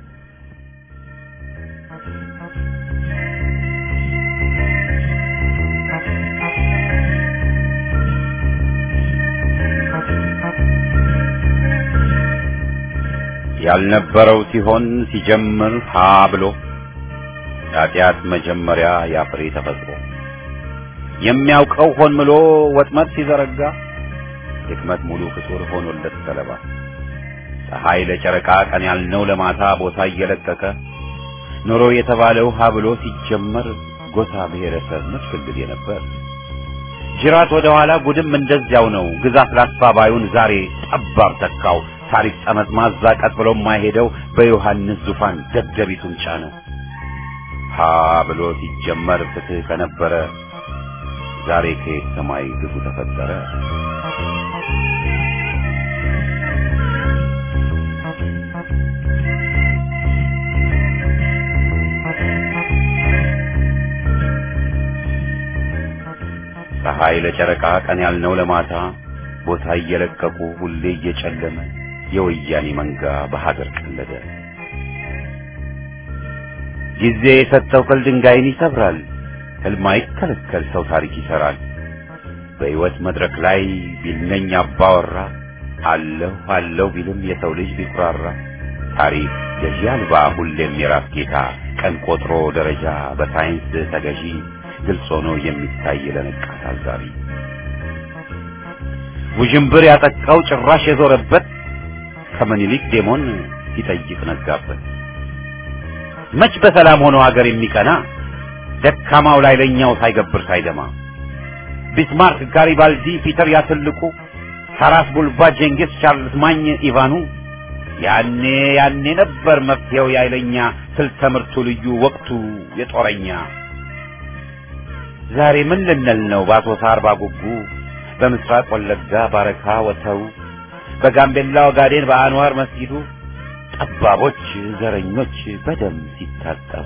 [SPEAKER 1] ያልነበረው ሲሆን ሲጀምር ሀ ብሎ ኃጢአት መጀመሪያ ያፍሬ ተፈጥሮ የሚያውቀው ሆን ብሎ ወጥመድ ሲዘረጋ ድክመት ሙሉ ፍጡር ሆኖለት ሰለባ ፀሐይ ለጨረቃ ቀን ያልነው ለማታ ቦታ እየለቀቀ ኖሮ የተባለው ሀ ብሎ ሲጀመር ጎሳ ብሔረሰብ መስፍልል የነበር ጅራት ወደ ኋላ ጉድም እንደዚያው ነው። ግዛት ላስፋባዩን ዛሬ ጠባብ ተካው። ታሪክ ጠመዝማዛ ቀጥ ብሎ የማይሄደው በዮሐንስ ዙፋን ደደቢቱን ጫነው። ሀ ብሎ ሲጀመር ፍትህ ከነበረ ዛሬ ከየት ሰማይ ግፉ ተፈጠረ። ፀሐይ ለጨረቃ ቀን ያልነው ለማታ ቦታ እየለቀቁ ሁሌ እየጨለመ የወያኔ መንጋ በሀገር ቀለደ። ጊዜ የሰጠው ቅል ድንጋይን ይሰብራል። ህልም አይከለከል ሰው ታሪክ ይሰራል። በሕይወት መድረክ ላይ ቢልነኝ አባወራ አለሁ አለሁ ቢልም የሰው ልጅ ቢኩራራ ታሪክ ገዢ አልባ ሁሌም የራስ ጌታ ቀን ቆጥሮ ደረጃ በሳይንስ ተገዢ ግልጽ ሆኖ የሚታይ ለነቃ ታዛቢ ውዥንብር ያጠቃው ጭራሽ የዞረበት ከምኒልክ ዴሞን ሲጠይቅ ነጋበት። መች በሰላም ሆኖ ሀገር የሚቀና ደካማው ላይ ለኛው ሳይገብር ሳይደማ ቢስማርክ፣ ጋሪባልዲ፣ ፒተር ያትልቁ፣ ታራስ ቡልባ፣ ጄንጊስ፣ ቻርልስ ማኝ፣ ኢቫኑ ያኔ ያኔ ነበር መፍትሄው ያይለኛ ስልተ ምርቱ ልዩ ወቅቱ የጦረኛ ዛሬ ምን ልንል ነው በአሶሳ አርባ ጉጉ በምስራቅ ወለጋ ባረካ ወተው በጋምቤላ ኦጋዴን በአንዋር መስጊዱ ጠባቦች ዘረኞች በደም ሲታጠቡ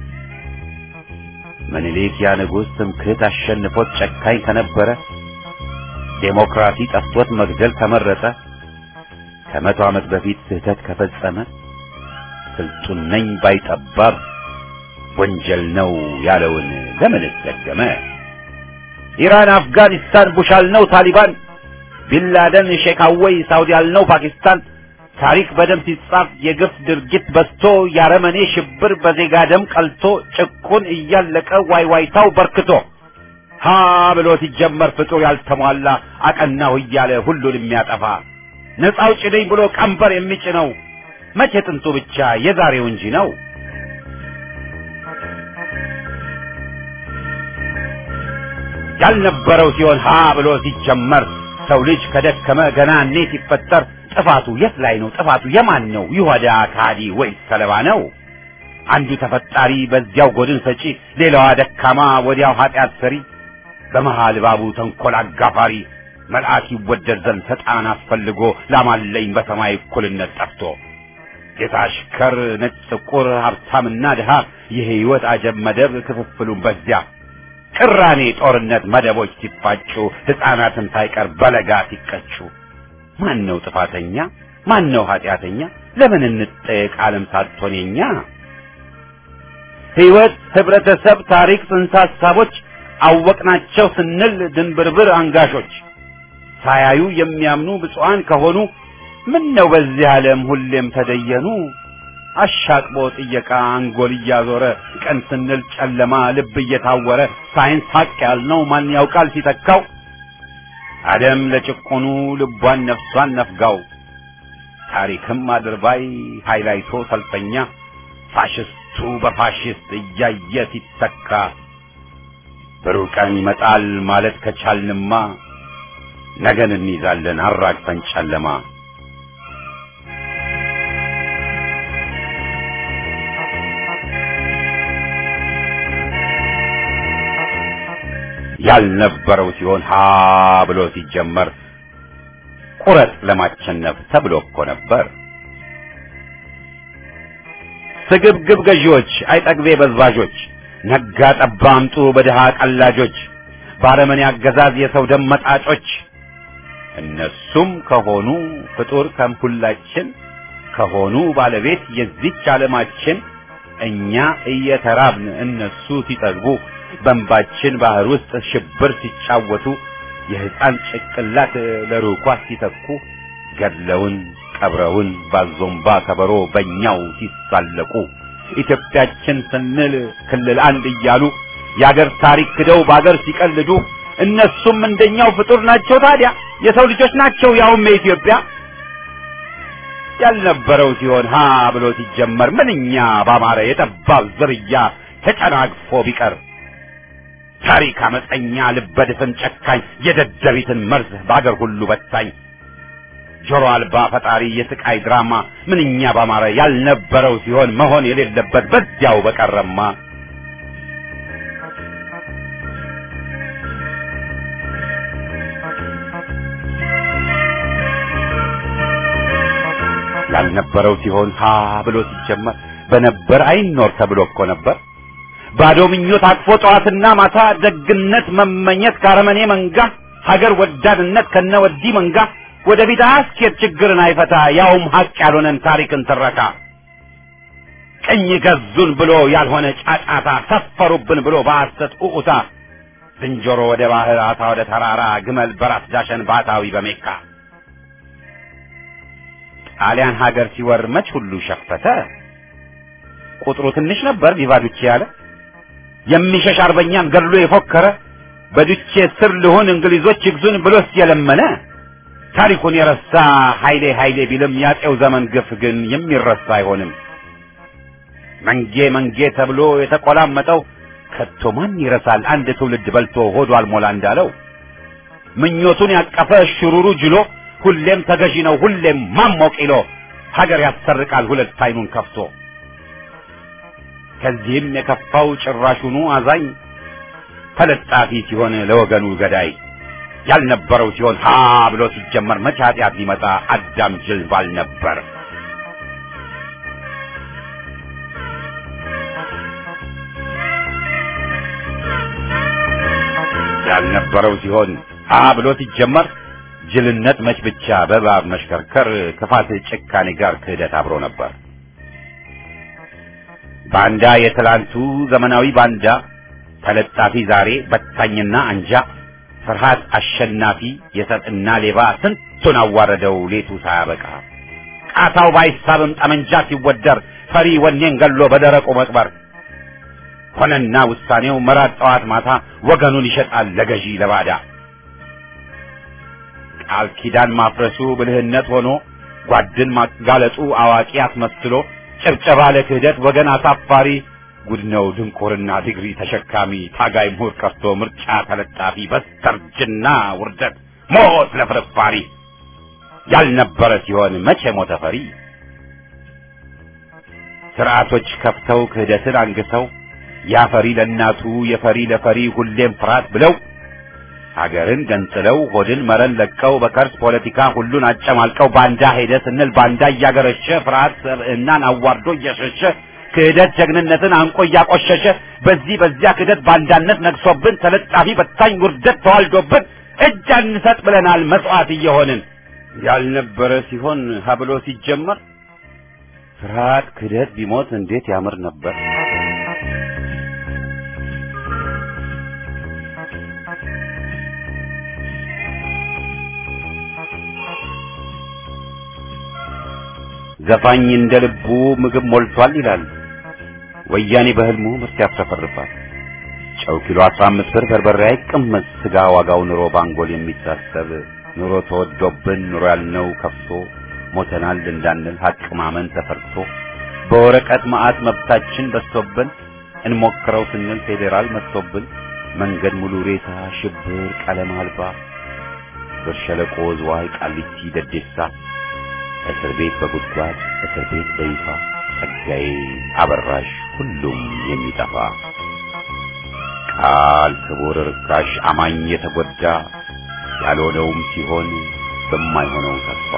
[SPEAKER 1] ምኒልክ ያ ንጉሥ ትምክህት አሸንፎት ጨካኝ ከነበረ ዴሞክራሲ ጠፍቶት መግደል ከመረጠ ከመቶ ዓመት በፊት ስህተት ከፈጸመ ስልጡን ነኝ ባይጠባብ ወንጀል ነው ያለውን ለምንስ ደገመ? ኢራን፣ አፍጋኒስታን፣ ቡሽ አልነው ታሊባን፣ ቢንላደን፣ ሼክ አወይ፣ ሳውዲ አልነው ፓኪስታን። ታሪክ በደም ሲጻፍ የግፍ ድርጊት በዝቶ ያረመኔ ሽብር በዜጋ ደም ቀልቶ ጭቁን እያለቀ ዋይዋይታው በርክቶ ሀ ብሎ ሲጀመር ፍጡር ያልተሟላ አቀናሁ እያለ ሁሉን የሚያጠፋ ነፃ አውጪ ነኝ ብሎ ቀንበር የሚጭነው መቼ ጥንቱ ብቻ የዛሬው እንጂ ነው። ያልነበረው ሲሆን ሀ ብሎ ሲጀመር ሰው ልጅ ከደከመ ገና እኔ ሲፈጠር ጥፋቱ የት ላይ ነው? ጥፋቱ የማን ነው? ይሁዳ ካዲ ወይስ ሰለባ ነው? አንዱ ተፈጣሪ በዚያው ጎድን ሰጪ፣ ሌላዋ ደካማ ወዲያው ኃጢአት ሰሪ። በመሃል እባቡ ተንኰል አጋፋሪ መልአክ ይወደድ ዘንድ ሰጣን አስፈልጎ ላማለኝ በሰማይ እኩልነት ጠፍቶ ጌታ አሽከር ነጭ ጥቁር ሀብታምና ድሃ የህይወት አጀብ መደብ ክፍፍሉን በዚያ ቅራኔ ጦርነት መደቦች ሲፋጩ ሕፃናትን ሳይቀር በለጋ ሲቀጩ ማን ነው ጥፋተኛ ማን ነው ኃጢአተኛ ለምን እንጠየቅ ዓለም ሳትሆን የኛ ሕይወት ህብረተሰብ ታሪክ ጽንሰ ሐሳቦች አወቅናቸው ስንል ድንብርብር አንጋሾች ሳያዩ የሚያምኑ ብፁዓን ከሆኑ ምን ነው በዚህ ዓለም ሁሌም ተደየኑ አሻቅቦ ጥየቃ አንጎል እያዞረ ቀን ስንል ጨለማ ልብ እየታወረ ሳይንስ ሀቅ ያልነው ማን ያውቃል ሲተካው አደም ለጭቆኑ ልቧን ነፍሷን ነፍጋው ታሪክም አድርባይ ሃይላይቶ ሰልፈኛ ፋሽስቱ በፋሽስት እያየ ሲተካ ብሩህ ቀን ይመጣል ማለት ከቻልንማ ነገን እንይዛለን አራግፈን ጨለማ ያልነበረው ሲሆን ሀ ብሎ ሲጀመር ቁረጥ ለማቸነፍ ተብሎ እኮ ነበር። ስግብግብ ገዢዎች፣ አይጠግቤ በዝባዦች፣ ነጋ ጠባ አምጡ በድሃ ቀላጆች፣ ባረመኔ አገዛዝ የሰው ደም መጣጮች እነሱም ከሆኑ ፍጡር ከምሁላችን ከሆኑ ባለቤት የዚች ዓለማችን እኛ እየተራብን እነሱ ሲጠግቡ በእንባችን ባህር ውስጥ ሽብር ሲጫወቱ የሕፃን ጭቅላት ለሩኳ ሲተኩ ገድለውን ቀብረውን ባዞምባ ከበሮ በእኛው ሲሳለቁ ኢትዮጵያችን ስንል ክልል አንድ እያሉ የአገር ታሪክ ክደው በአገር ሲቀልዱ እነሱም እንደኛው ፍጡር ናቸው። ታዲያ የሰው ልጆች ናቸው፣ ያውም የኢትዮጵያ ያልነበረው ሲሆን ሀ ብሎ ሲጀመር ምንኛ ባማረ የጠባብ ዝርያ ተጨናግፎ ቢቀር ታሪክ አመፀኛ ልበድፍን ጨካኝ የደደቢትን መርዝ በአገር ሁሉ በታኝ ጆሮ አልባ ፈጣሪ የስቃይ ድራማ ምንኛ ባማረ ያልነበረው ሲሆን መሆን የሌለበት በዚያው በቀረማ ያልነበረው ሲሆን ሀ ብሎ ሲጀመር በነበር አይኖር ተብሎ እኮ ነበር። ባዶ ምኞት አቅፎ ጠዋትና ማታ ደግነት መመኘት ካረመኔ መንጋ ሀገር ወዳድነት ከነ ወዲ መንጋ ወደ ፊት አያስኬድ ችግርን አይፈታ ያውም ሀቅ ያልሆነን ታሪክን ትረካ ቅኝ ገዙን ብሎ ያልሆነ ጫጫታ ሰፈሩብን ብሎ በሐሰት ኡኡታ ዝንጀሮ ወደ ባህር አሳ ወደ ተራራ ግመል በራስ ዳሸን ባታዊ በሜካ ጣሊያን ሀገር ሲወር መች ሁሉ ሸፈተ ቁጥሩ ትንሽ ነበር ቪቫዱቼ ያለ የሚሸሽ አርበኛን ገድሎ የፎከረ በዱቼ ስር ልሆን እንግሊዞች ይግዙን ብሎስ የለመነ ታሪኩን የረሳ ኃይሌ ኃይሌ ቢልም ያጤው ዘመን ግፍ ግን የሚረሳ አይሆንም። መንጌ መንጌ ተብሎ የተቆላመጠው ከቶ ማን ይረሳል? አንድ ትውልድ በልቶ ሆዱ አልሞላ እንዳለው ምኞቱን ያቀፈ ሽሩሩ ጅሎ ሁሌም ተገዢ ነው ሁሌም ማሞቅ ይሎ ሀገር ያሰርቃል ሁለት አይኑን ከፍቶ ከዚህም የከፋው ጭራሹኑ አዛኝ ተለጣፊ ሲሆን ለወገኑ ገዳይ ያልነበረው ሲሆን ሀ ብሎ ሲጀመር መቼ ኃጢአት ሊመጣ አዳም ጅል ባል ነበር። ያልነበረው ሲሆን ሀ ብሎ ሲጀመር ጅልነት መች ብቻ በእባብ መሽከርከር ክፋት ጭካኔ ጋር ክህደት አብሮ ነበር። ባንዳ የትላንቱ ዘመናዊ ባንዳ ተለጣፊ ዛሬ በታኝና አንጃ ፍርሃት አሸናፊ የሰጥና ሌባ ስንቱን አዋረደው ሌቱ ሳያበቃ ቃታው ባይሳብም ጠመንጃ ሲወደር ፈሪ ወኔን ገሎ በደረቁ መቅበር ሆነና ውሳኔው መራት ጠዋት ማታ ወገኑን ይሸጣል ለገዢ ለባዳ ቃል ኪዳን ማፍረሱ ብልህነት ሆኖ ጓድን ማጋለጡ አዋቂ አስመስሎ ጭብጨባ ለክህደት ወገን አሳፋሪ ጉድ ነው ድንቁርና ዲግሪ ተሸካሚ ታጋይ ምሁር ቀርቶ ምርጫ ተለጣፊ በስተርጅና ውርደት ሞት ለፍርፋሪ ያልነበረ ሲሆን መቼ ሞተ ፈሪ ስርዓቶች ከፍተው ክህደትን አንግሰው ያፈሪ ለእናቱ የፈሪ ለፈሪ ሁሌም ፍርሃት ብለው ሀገርን ገንጥለው ሆድን መረን ለቀው በከርስ ፖለቲካ ሁሉን አጨማልቀው ባንዳ ሄደ ስንል ባንዳ እያገረሸ ፍርሃት ሰብዕናን አዋርዶ እየሸሸ ክህደት ጀግንነትን አንቆ እያቆሸሸ በዚህ በዚያ ክህደት ባንዳነት ነግሶብን ተለጣፊ በታኝ ውርደት ተዋልዶብን እጅ አንሰጥ ብለናል መስዋዕት እየሆንን ያልነበረ ሲሆን ሀብሎ ሲጀመር ፍርሃት ክህደት ቢሞት እንዴት ያምር ነበር። ዘፋኝ እንደ ልቡ ምግብ ሞልቷል ይላል። ወያኔ በህልሙ ምርት ያፍረፈርፋል። ጨው ኪሎ 15 ብር በርበሬ አይቀመስ ስጋ ዋጋው ኑሮ ባንጎል የሚታሰብ ኑሮ ተወዶብን ኑሮ ያልነው ከፍቶ ሞተናል እንዳንል ሀቅ ማመን ተፈርቶ በወረቀት መዓት መብታችን በዝቶብን እንሞክረው ስንል ፌዴራል መጥቶብን መንገድ ሙሉ ሬሳ ሽብር ቀለም አልባ ብር ሸለቆ ዝዋይ ቃሊቲ ደዴሳ እስር ቤት በጉድጓድ እስር ቤት በይፋ ጸጋዬ አበራሽ ሁሉም የሚጠፋ ቃል ክቡር ርካሽ አማኝ የተጎዳ ያልሆነውም ሲሆን በማይሆነው ተስፋ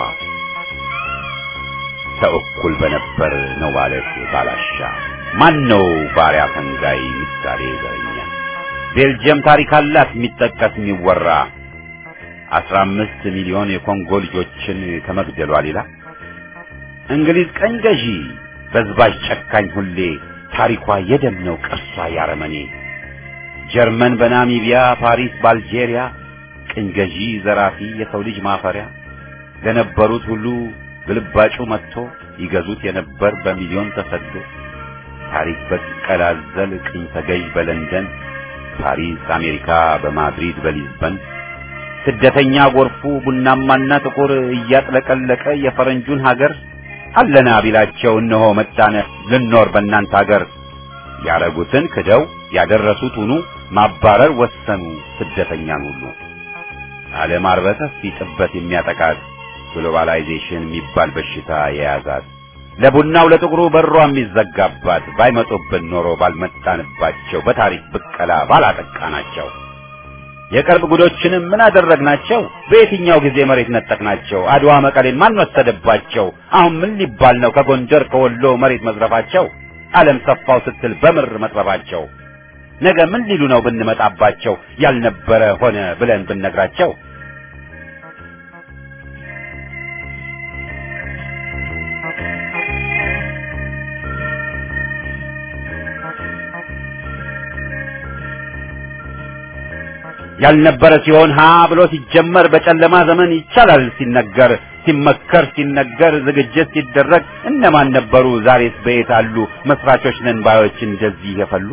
[SPEAKER 1] ሰው እኩል በነበር ነው ማለት ባላሻ ማን ነው ባሪያ ፈንጋይ ምሳሌ ዘረኛ ቤልጅየም ታሪክ አላት የሚጠቀስ የሚወራ አስራ አምስት ሚሊዮን የኮንጎ ልጆችን ከመግደሏ ሌላ እንግሊዝ ቀኝ ገዢ በዝባዥ ጨካኝ ሁሌ ታሪኳ የደም ነው ቅርሷ ያረመኔ ጀርመን በናሚቢያ ፓሪስ በአልጄሪያ ቅኝ ገዢ ዘራፊ የሰው ልጅ ማፈሪያ ለነበሩት ሁሉ ግልባጩ መጥቶ ይገዙት የነበር በሚሊዮን ተሰዶ ታሪክ በቀላዘል ቅኝ ተገዥ በለንደን ፓሪስ አሜሪካ በማድሪድ በሊዝበን ስደተኛ ጎርፉ ቡናማና ጥቁር እያጥለቀለቀ የፈረንጁን ሀገር አለና ቢላቸው እነሆ መጣነ ልኖር በእናንተ ሀገር ያረጉትን ክደው ያደረሱት ሁኑ ማባረር ወሰኑ ስደተኛን ሁሉ ዓለም አርበተፊ ጥበት የሚያጠቃት ግሎባላይዜሽን የሚባል በሽታ የያዛት ለቡናው ለጥቁሩ በሯ የሚዘጋባት ባይመጡብን ኖሮ ባልመጣንባቸው በታሪክ ብቀላ ባላጠቃናቸው የቅርብ ጉዶችንም ምን አደረግናቸው? በየትኛው ጊዜ መሬት ነጠቅናቸው? አድዋ መቀሌን ማን ወሰደባቸው? አሁን ምን ሊባል ነው ከጎንደር ከወሎ መሬት መዝረፋቸው? ዓለም ሰፋው ስትል በምር መጥበባቸው ነገ ምን ሊሉ ነው ብንመጣባቸው? ያልነበረ ሆነ ብለን ብንነግራቸው ያልነበረ ሲሆን ሀ ብሎ ሲጀመር በጨለማ ዘመን ይቻላል ሲነገር ሲመከር ሲነገር ዝግጅት ሲደረግ እነማን ነበሩ? ዛሬስ በየት አሉ? መስራቾች ነን ባዮች እንደዚህ የፈሉ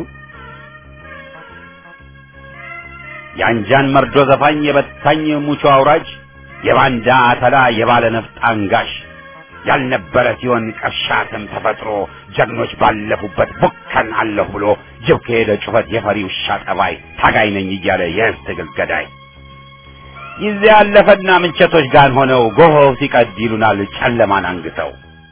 [SPEAKER 1] የአንጃን መርዶ ዘፋኝ የበታኝ ሙቾ አውራጅ የባንዳ አተላ የባለ ነፍጥ አንጋሽ ያልነበረ ሲሆን ቀሻትም ተፈጥሮ ጀግኖች ባለፉበት ቡከን አለሁ ብሎ ጅብ ከሄደ ጩኸት የፈሪ ውሻ ጠባይ ታጋይ ነኝ እያለ የህዝብ ትግል ገዳይ ጊዜ ያለፈና ምንቸቶች ጋር ሆነው ጎሆው ሲቀድ ይሉናል ጨለማን አንግተው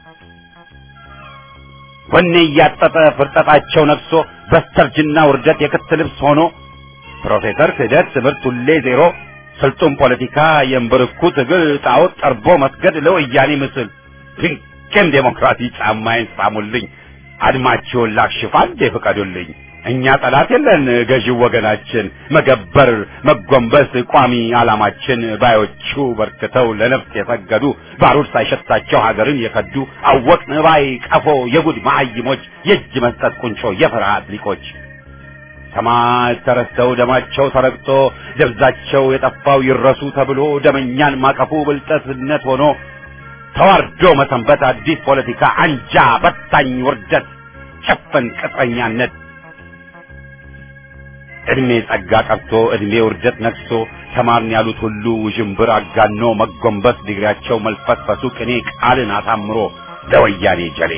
[SPEAKER 1] ወኔ እያጠጠ ፍርጠጣቸው ነግሶ በስተርጅና ውርደት የክት ልብስ ሆኖ ፕሮፌሰር ክህደት ትምህርት ሁሌ ዜሮ ስልጡን ፖለቲካ የእምብርኩ ትግል ጣዖት ጠርቦ መስገድ ለወያኔ ምስል ድንቅም ዴሞክራሲ ጫማዬን ሳሙልኝ አድማችሁን ላክሽፍ አንዴ ፍቀዱልኝ እኛ ጠላት የለን ገዢው ወገናችን መገበር መጎንበስ ቋሚ ዓላማችን ባዮቹ በርክተው ለነፍስ የሰገዱ ባሩድ ሳይሸታቸው ሀገርን የከዱ አወቅን ባይ ቀፎ የጉድ መሀይሞች የእጅ መስጠት ቁንጮ የፍርሃት ሊቆች ሰማዕት ተረስተው ደማቸው ተረግጦ ደብዛቸው የጠፋው ይረሱ ተብሎ ደመኛን ማቀፉ ብልጠትነት ሆኖ ተዋርዶ መሰንበት አዲስ ፖለቲካ አንጃ በታኝ ውርደት ጭፍን ቅጥረኛነት እድሜ ጸጋ ቀርቶ እድሜ ውርደት ነግሶ ተማርን ያሉት ሁሉ ውዥንብር አጋኖ መጎንበስ ዲግሪያቸው መልፈስፈሱ ቅኔ ቃልን አሳምሮ ለወያኔ ጀሌ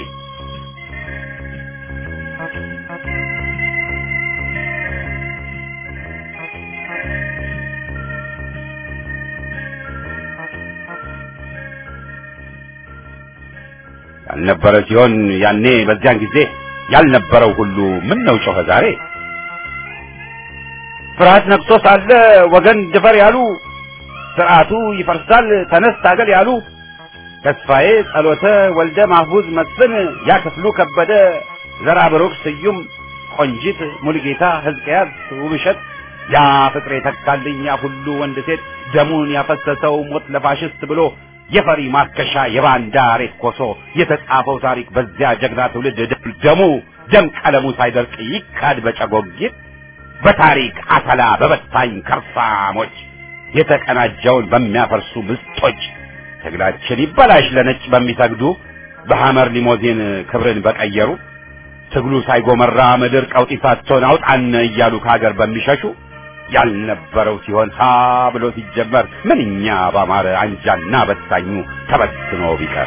[SPEAKER 1] ያልነበረ ሲሆን ያኔ በዚያን ጊዜ ያልነበረው ሁሉ ምን ነው ጮኸ ዛሬ ፍርሃት ነግቶ ሳለ ወገን ድፈር ያሉ ስርዓቱ ይፈርሳል ተነስ ታገል ያሉ ተስፋዬ ጸሎተ ወልደ ማህቡዝ መስፍን ያክፍሉ ከበደ ዘራ ብሩክ ስዩም ቆንጂት ሙልጌታ ሕዝቅያስ ውብሸት ያ ፍቅሬ ተካልኝ ያ ሁሉ ወንድ ሴት ደሙን ያፈሰሰው ሞት ለፋሽስት ብሎ የፈሪ ማርከሻ የባንዳ ሬት ኮሶ የተጻፈው ታሪክ በዚያ ጀግና ትውልድ ደሙ ደም ቀለሙ ሳይደርቅ ይካድ በጨጎጊት በታሪክ አተላ በበታኝ ከርሳሞች የተቀናጀውን በሚያፈርሱ ምስጦች ትግላችን ይበላሽ ለነጭ በሚሰግዱ በሐመር ሊሞዚን ክብርን በቀየሩ ትግሉ ሳይጎመራ ምድር ቀውጢ ሳትሆን አውጣን እያሉ ከሀገር በሚሸሹ ያልነበረው ሲሆን ሀ ብሎ ሲጀመር ምንኛ ባማረ አንጃና በታኙ ተበትኖ ቢቀር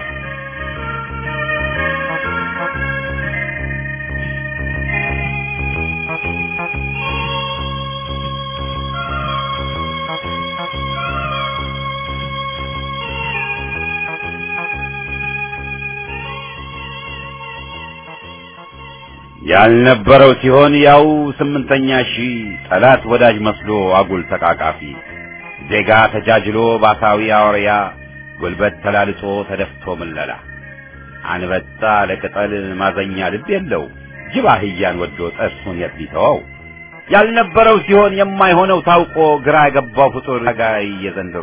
[SPEAKER 1] ያልነበረው ሲሆን ያው ስምንተኛ ሺህ ጠላት ወዳጅ መስሎ አጉል ተቃቃፊ ዜጋ ተጃጅሎ ባሳዊ አውሪያ ጉልበት ተላልጦ ተደፍቶ ምለላ አንበጣ ለቅጠል ማዘኛ ልብ የለው ጅብ አህያን ወዶ ጥርሱን የት ቢተወው ያልነበረው ሲሆን የማይሆነው ታውቆ ግራ የገባው ፍጡር ጋይ የዘንድሮ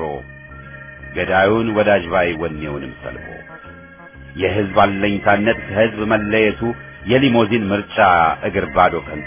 [SPEAKER 1] ገዳዩን ወዳጅ ባይ ወኔውንም ሰልቦ የህዝብ አለኝታነት ከህዝብ መለየቱ የሊሞዚን ምርጫ እግር ባዶ ከንቱ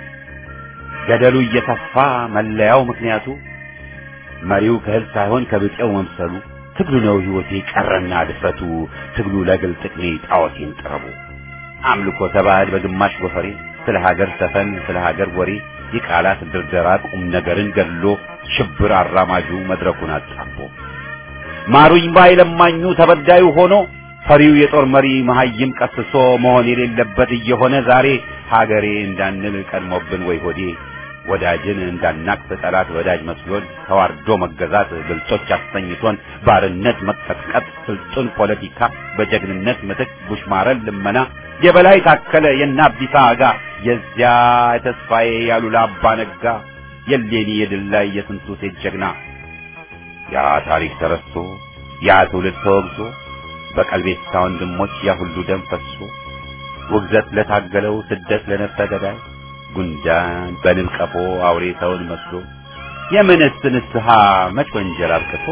[SPEAKER 1] ገደሉ እየተፋ መለያው ምክንያቱ መሪው ከህዝብ ሳይሆን ከብጤው መምሰሉ ትግሉ ነው ህይወቴ ቀረና ድፍረቱ ትግሉ ለግል ጥቅሜ ጣዖቴን ጥረቡ አምልኮ ተባዕድ በግማሽ ጎፈሬ ስለ ሀገር ሰፈን ስለ ሀገር ወሬ የቃላት ድርደራ ቁም ነገርን ገድሎ ሽብር አራማጁ መድረኩን አጣቦ ማሩኝ ባይ ለማኙ ተበዳዩ ሆኖ ፈሪው የጦር መሪ መሀይም ቀስሶ መሆን የሌለበት እየሆነ ዛሬ ሀገሬ እንዳንል ቀድሞብን ወይ ሆዴ ወዳጅን እንዳናቅፍ ጠላት ወዳጅ መስሎን ተዋርዶ መገዛት ብልጦች አስተኝቶን ባርነት መቀጥቀጥ ስልጡን ፖለቲካ በጀግንነት ምትክ ቡሽማረን ልመና የበላይ ታከለ የእነ አብዲሳ አጋ የዚያ የተስፋዬ ያሉላ አባ ነጋ የሌኒ የድል ላይ የስንቱ ሴት ጀግና ያ ታሪክ ተረስቶ ያ ትውልድ ተወግዞ በቀልቤሳ ወንድሞች ያ ሁሉ ደም ፈሶ ውግዘት ለታገለው ስደት ለነፍሰ ገዳይ ጉንዳን በንብ ቀፎ አውሬ ሰውን መስሎ የምንስ ንስሐ መች ወንጀል አብቅቶ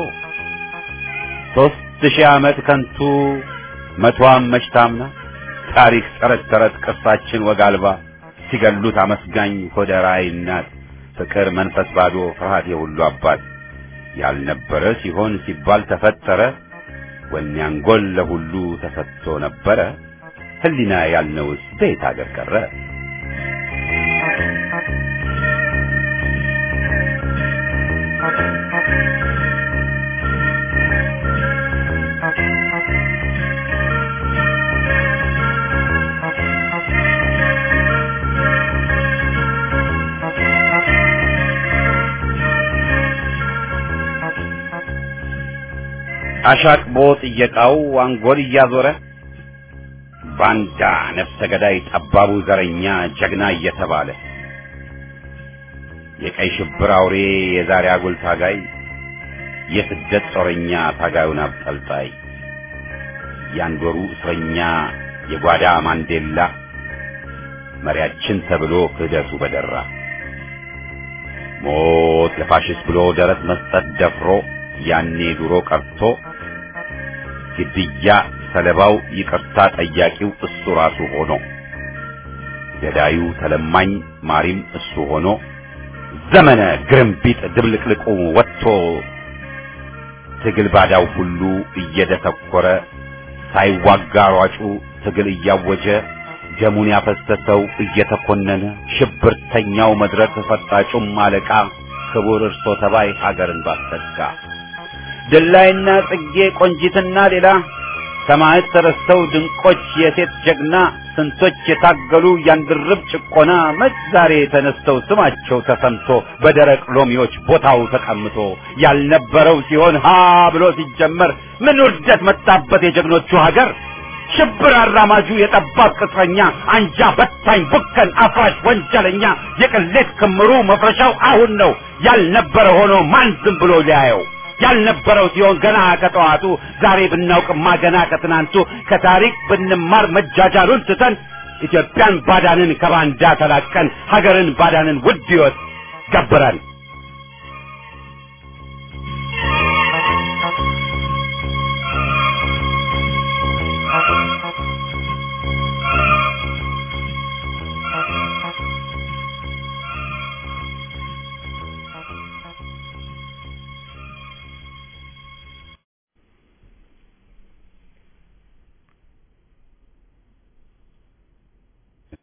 [SPEAKER 1] ሦስት ሺህ ዓመት ከንቱ መቷም መች ታምና ታሪክ ተረት ተረት ቅርሳችን ወግ አልባ ሲገሉት አመስጋኝ ሆደ ራዕይ እናት ፍቅር መንፈስ ባዶ ፍርሃት የሁሉ አባት ያልነበረ ሲሆን ሲባል ተፈጠረ ወኔ አንጎል ለሁሉ ተሰጥቶ ነበረ ህሊና ያልነውስ በየት አገር ቀረ አሻቅቦ ጥየቃው አንጎል እያዞረ ባንዳ ነፍሰ ገዳይ ጠባቡ ዘረኛ ጀግና እየተባለ የቀይ ሽብር አውሬ የዛሬ አጉል ታጋይ የስደት ጦረኛ ታጋዩን አብጠልጣይ ያንዶሩ እስረኛ የጓዳ ማንዴላ መሪያችን ተብሎ ክህደቱ በደራ ሞት ለፋሽስት ብሎ ደረት መስጠት ደፍሮ ያኔ ድሮ ቀርቶ ግድያ ሰለባው ይቅርታ ጠያቂው እሱ ራሱ ሆኖ ገዳዩ ተለማኝ ማሪም እሱ ሆኖ ዘመነ ግርምቢጥ ድብልቅልቁ ወጥቶ ትግል ባዳው ሁሉ እየደተኮረ ሳይዋጋ ሯጩ ትግል እያወጀ ደሙን ያፈሰሰው እየተኮነነ ሽብርተኛው መድረክ ፈጣጩም አለቃ ክቡር እርሶ ተባይ ሀገርን ባሰጋ ድላይና ጽጌ ቆንጂትና ሌላ ሰማዕት ተረስተው ድንቆች የሴት ጀግና ስንቶች የታገሉ ያንድርብ ጭቆና መች ዛሬ ተነስተው ስማቸው ተሰምቶ በደረቅ ሎሚዎች ቦታው ተቀምጦ ያልነበረው ሲሆን ሀ ብሎ ሲጀመር ምን ውርደት መጣበት የጀግኖቹ ሀገር ሽብር አራማጁ የጠባብ ቅጥረኛ አንጃ በታኝ ቡከን አፍራሽ ወንጀለኛ የቅሌት ክምሩ መፍረሻው አሁን ነው ያልነበረ ሆኖ ማን ዝም ብሎ ሊያየው ያልነበረው ሲሆን ገና ከጠዋቱ ዛሬ ብናውቅማ ገና ከትናንቱ ከታሪክ ብንማር መጃጃሉን ትተን ኢትዮጵያን ባዳንን ከባንዳ ተላቀን ሀገርን ባዳንን ውድ ሕይወት ገበረን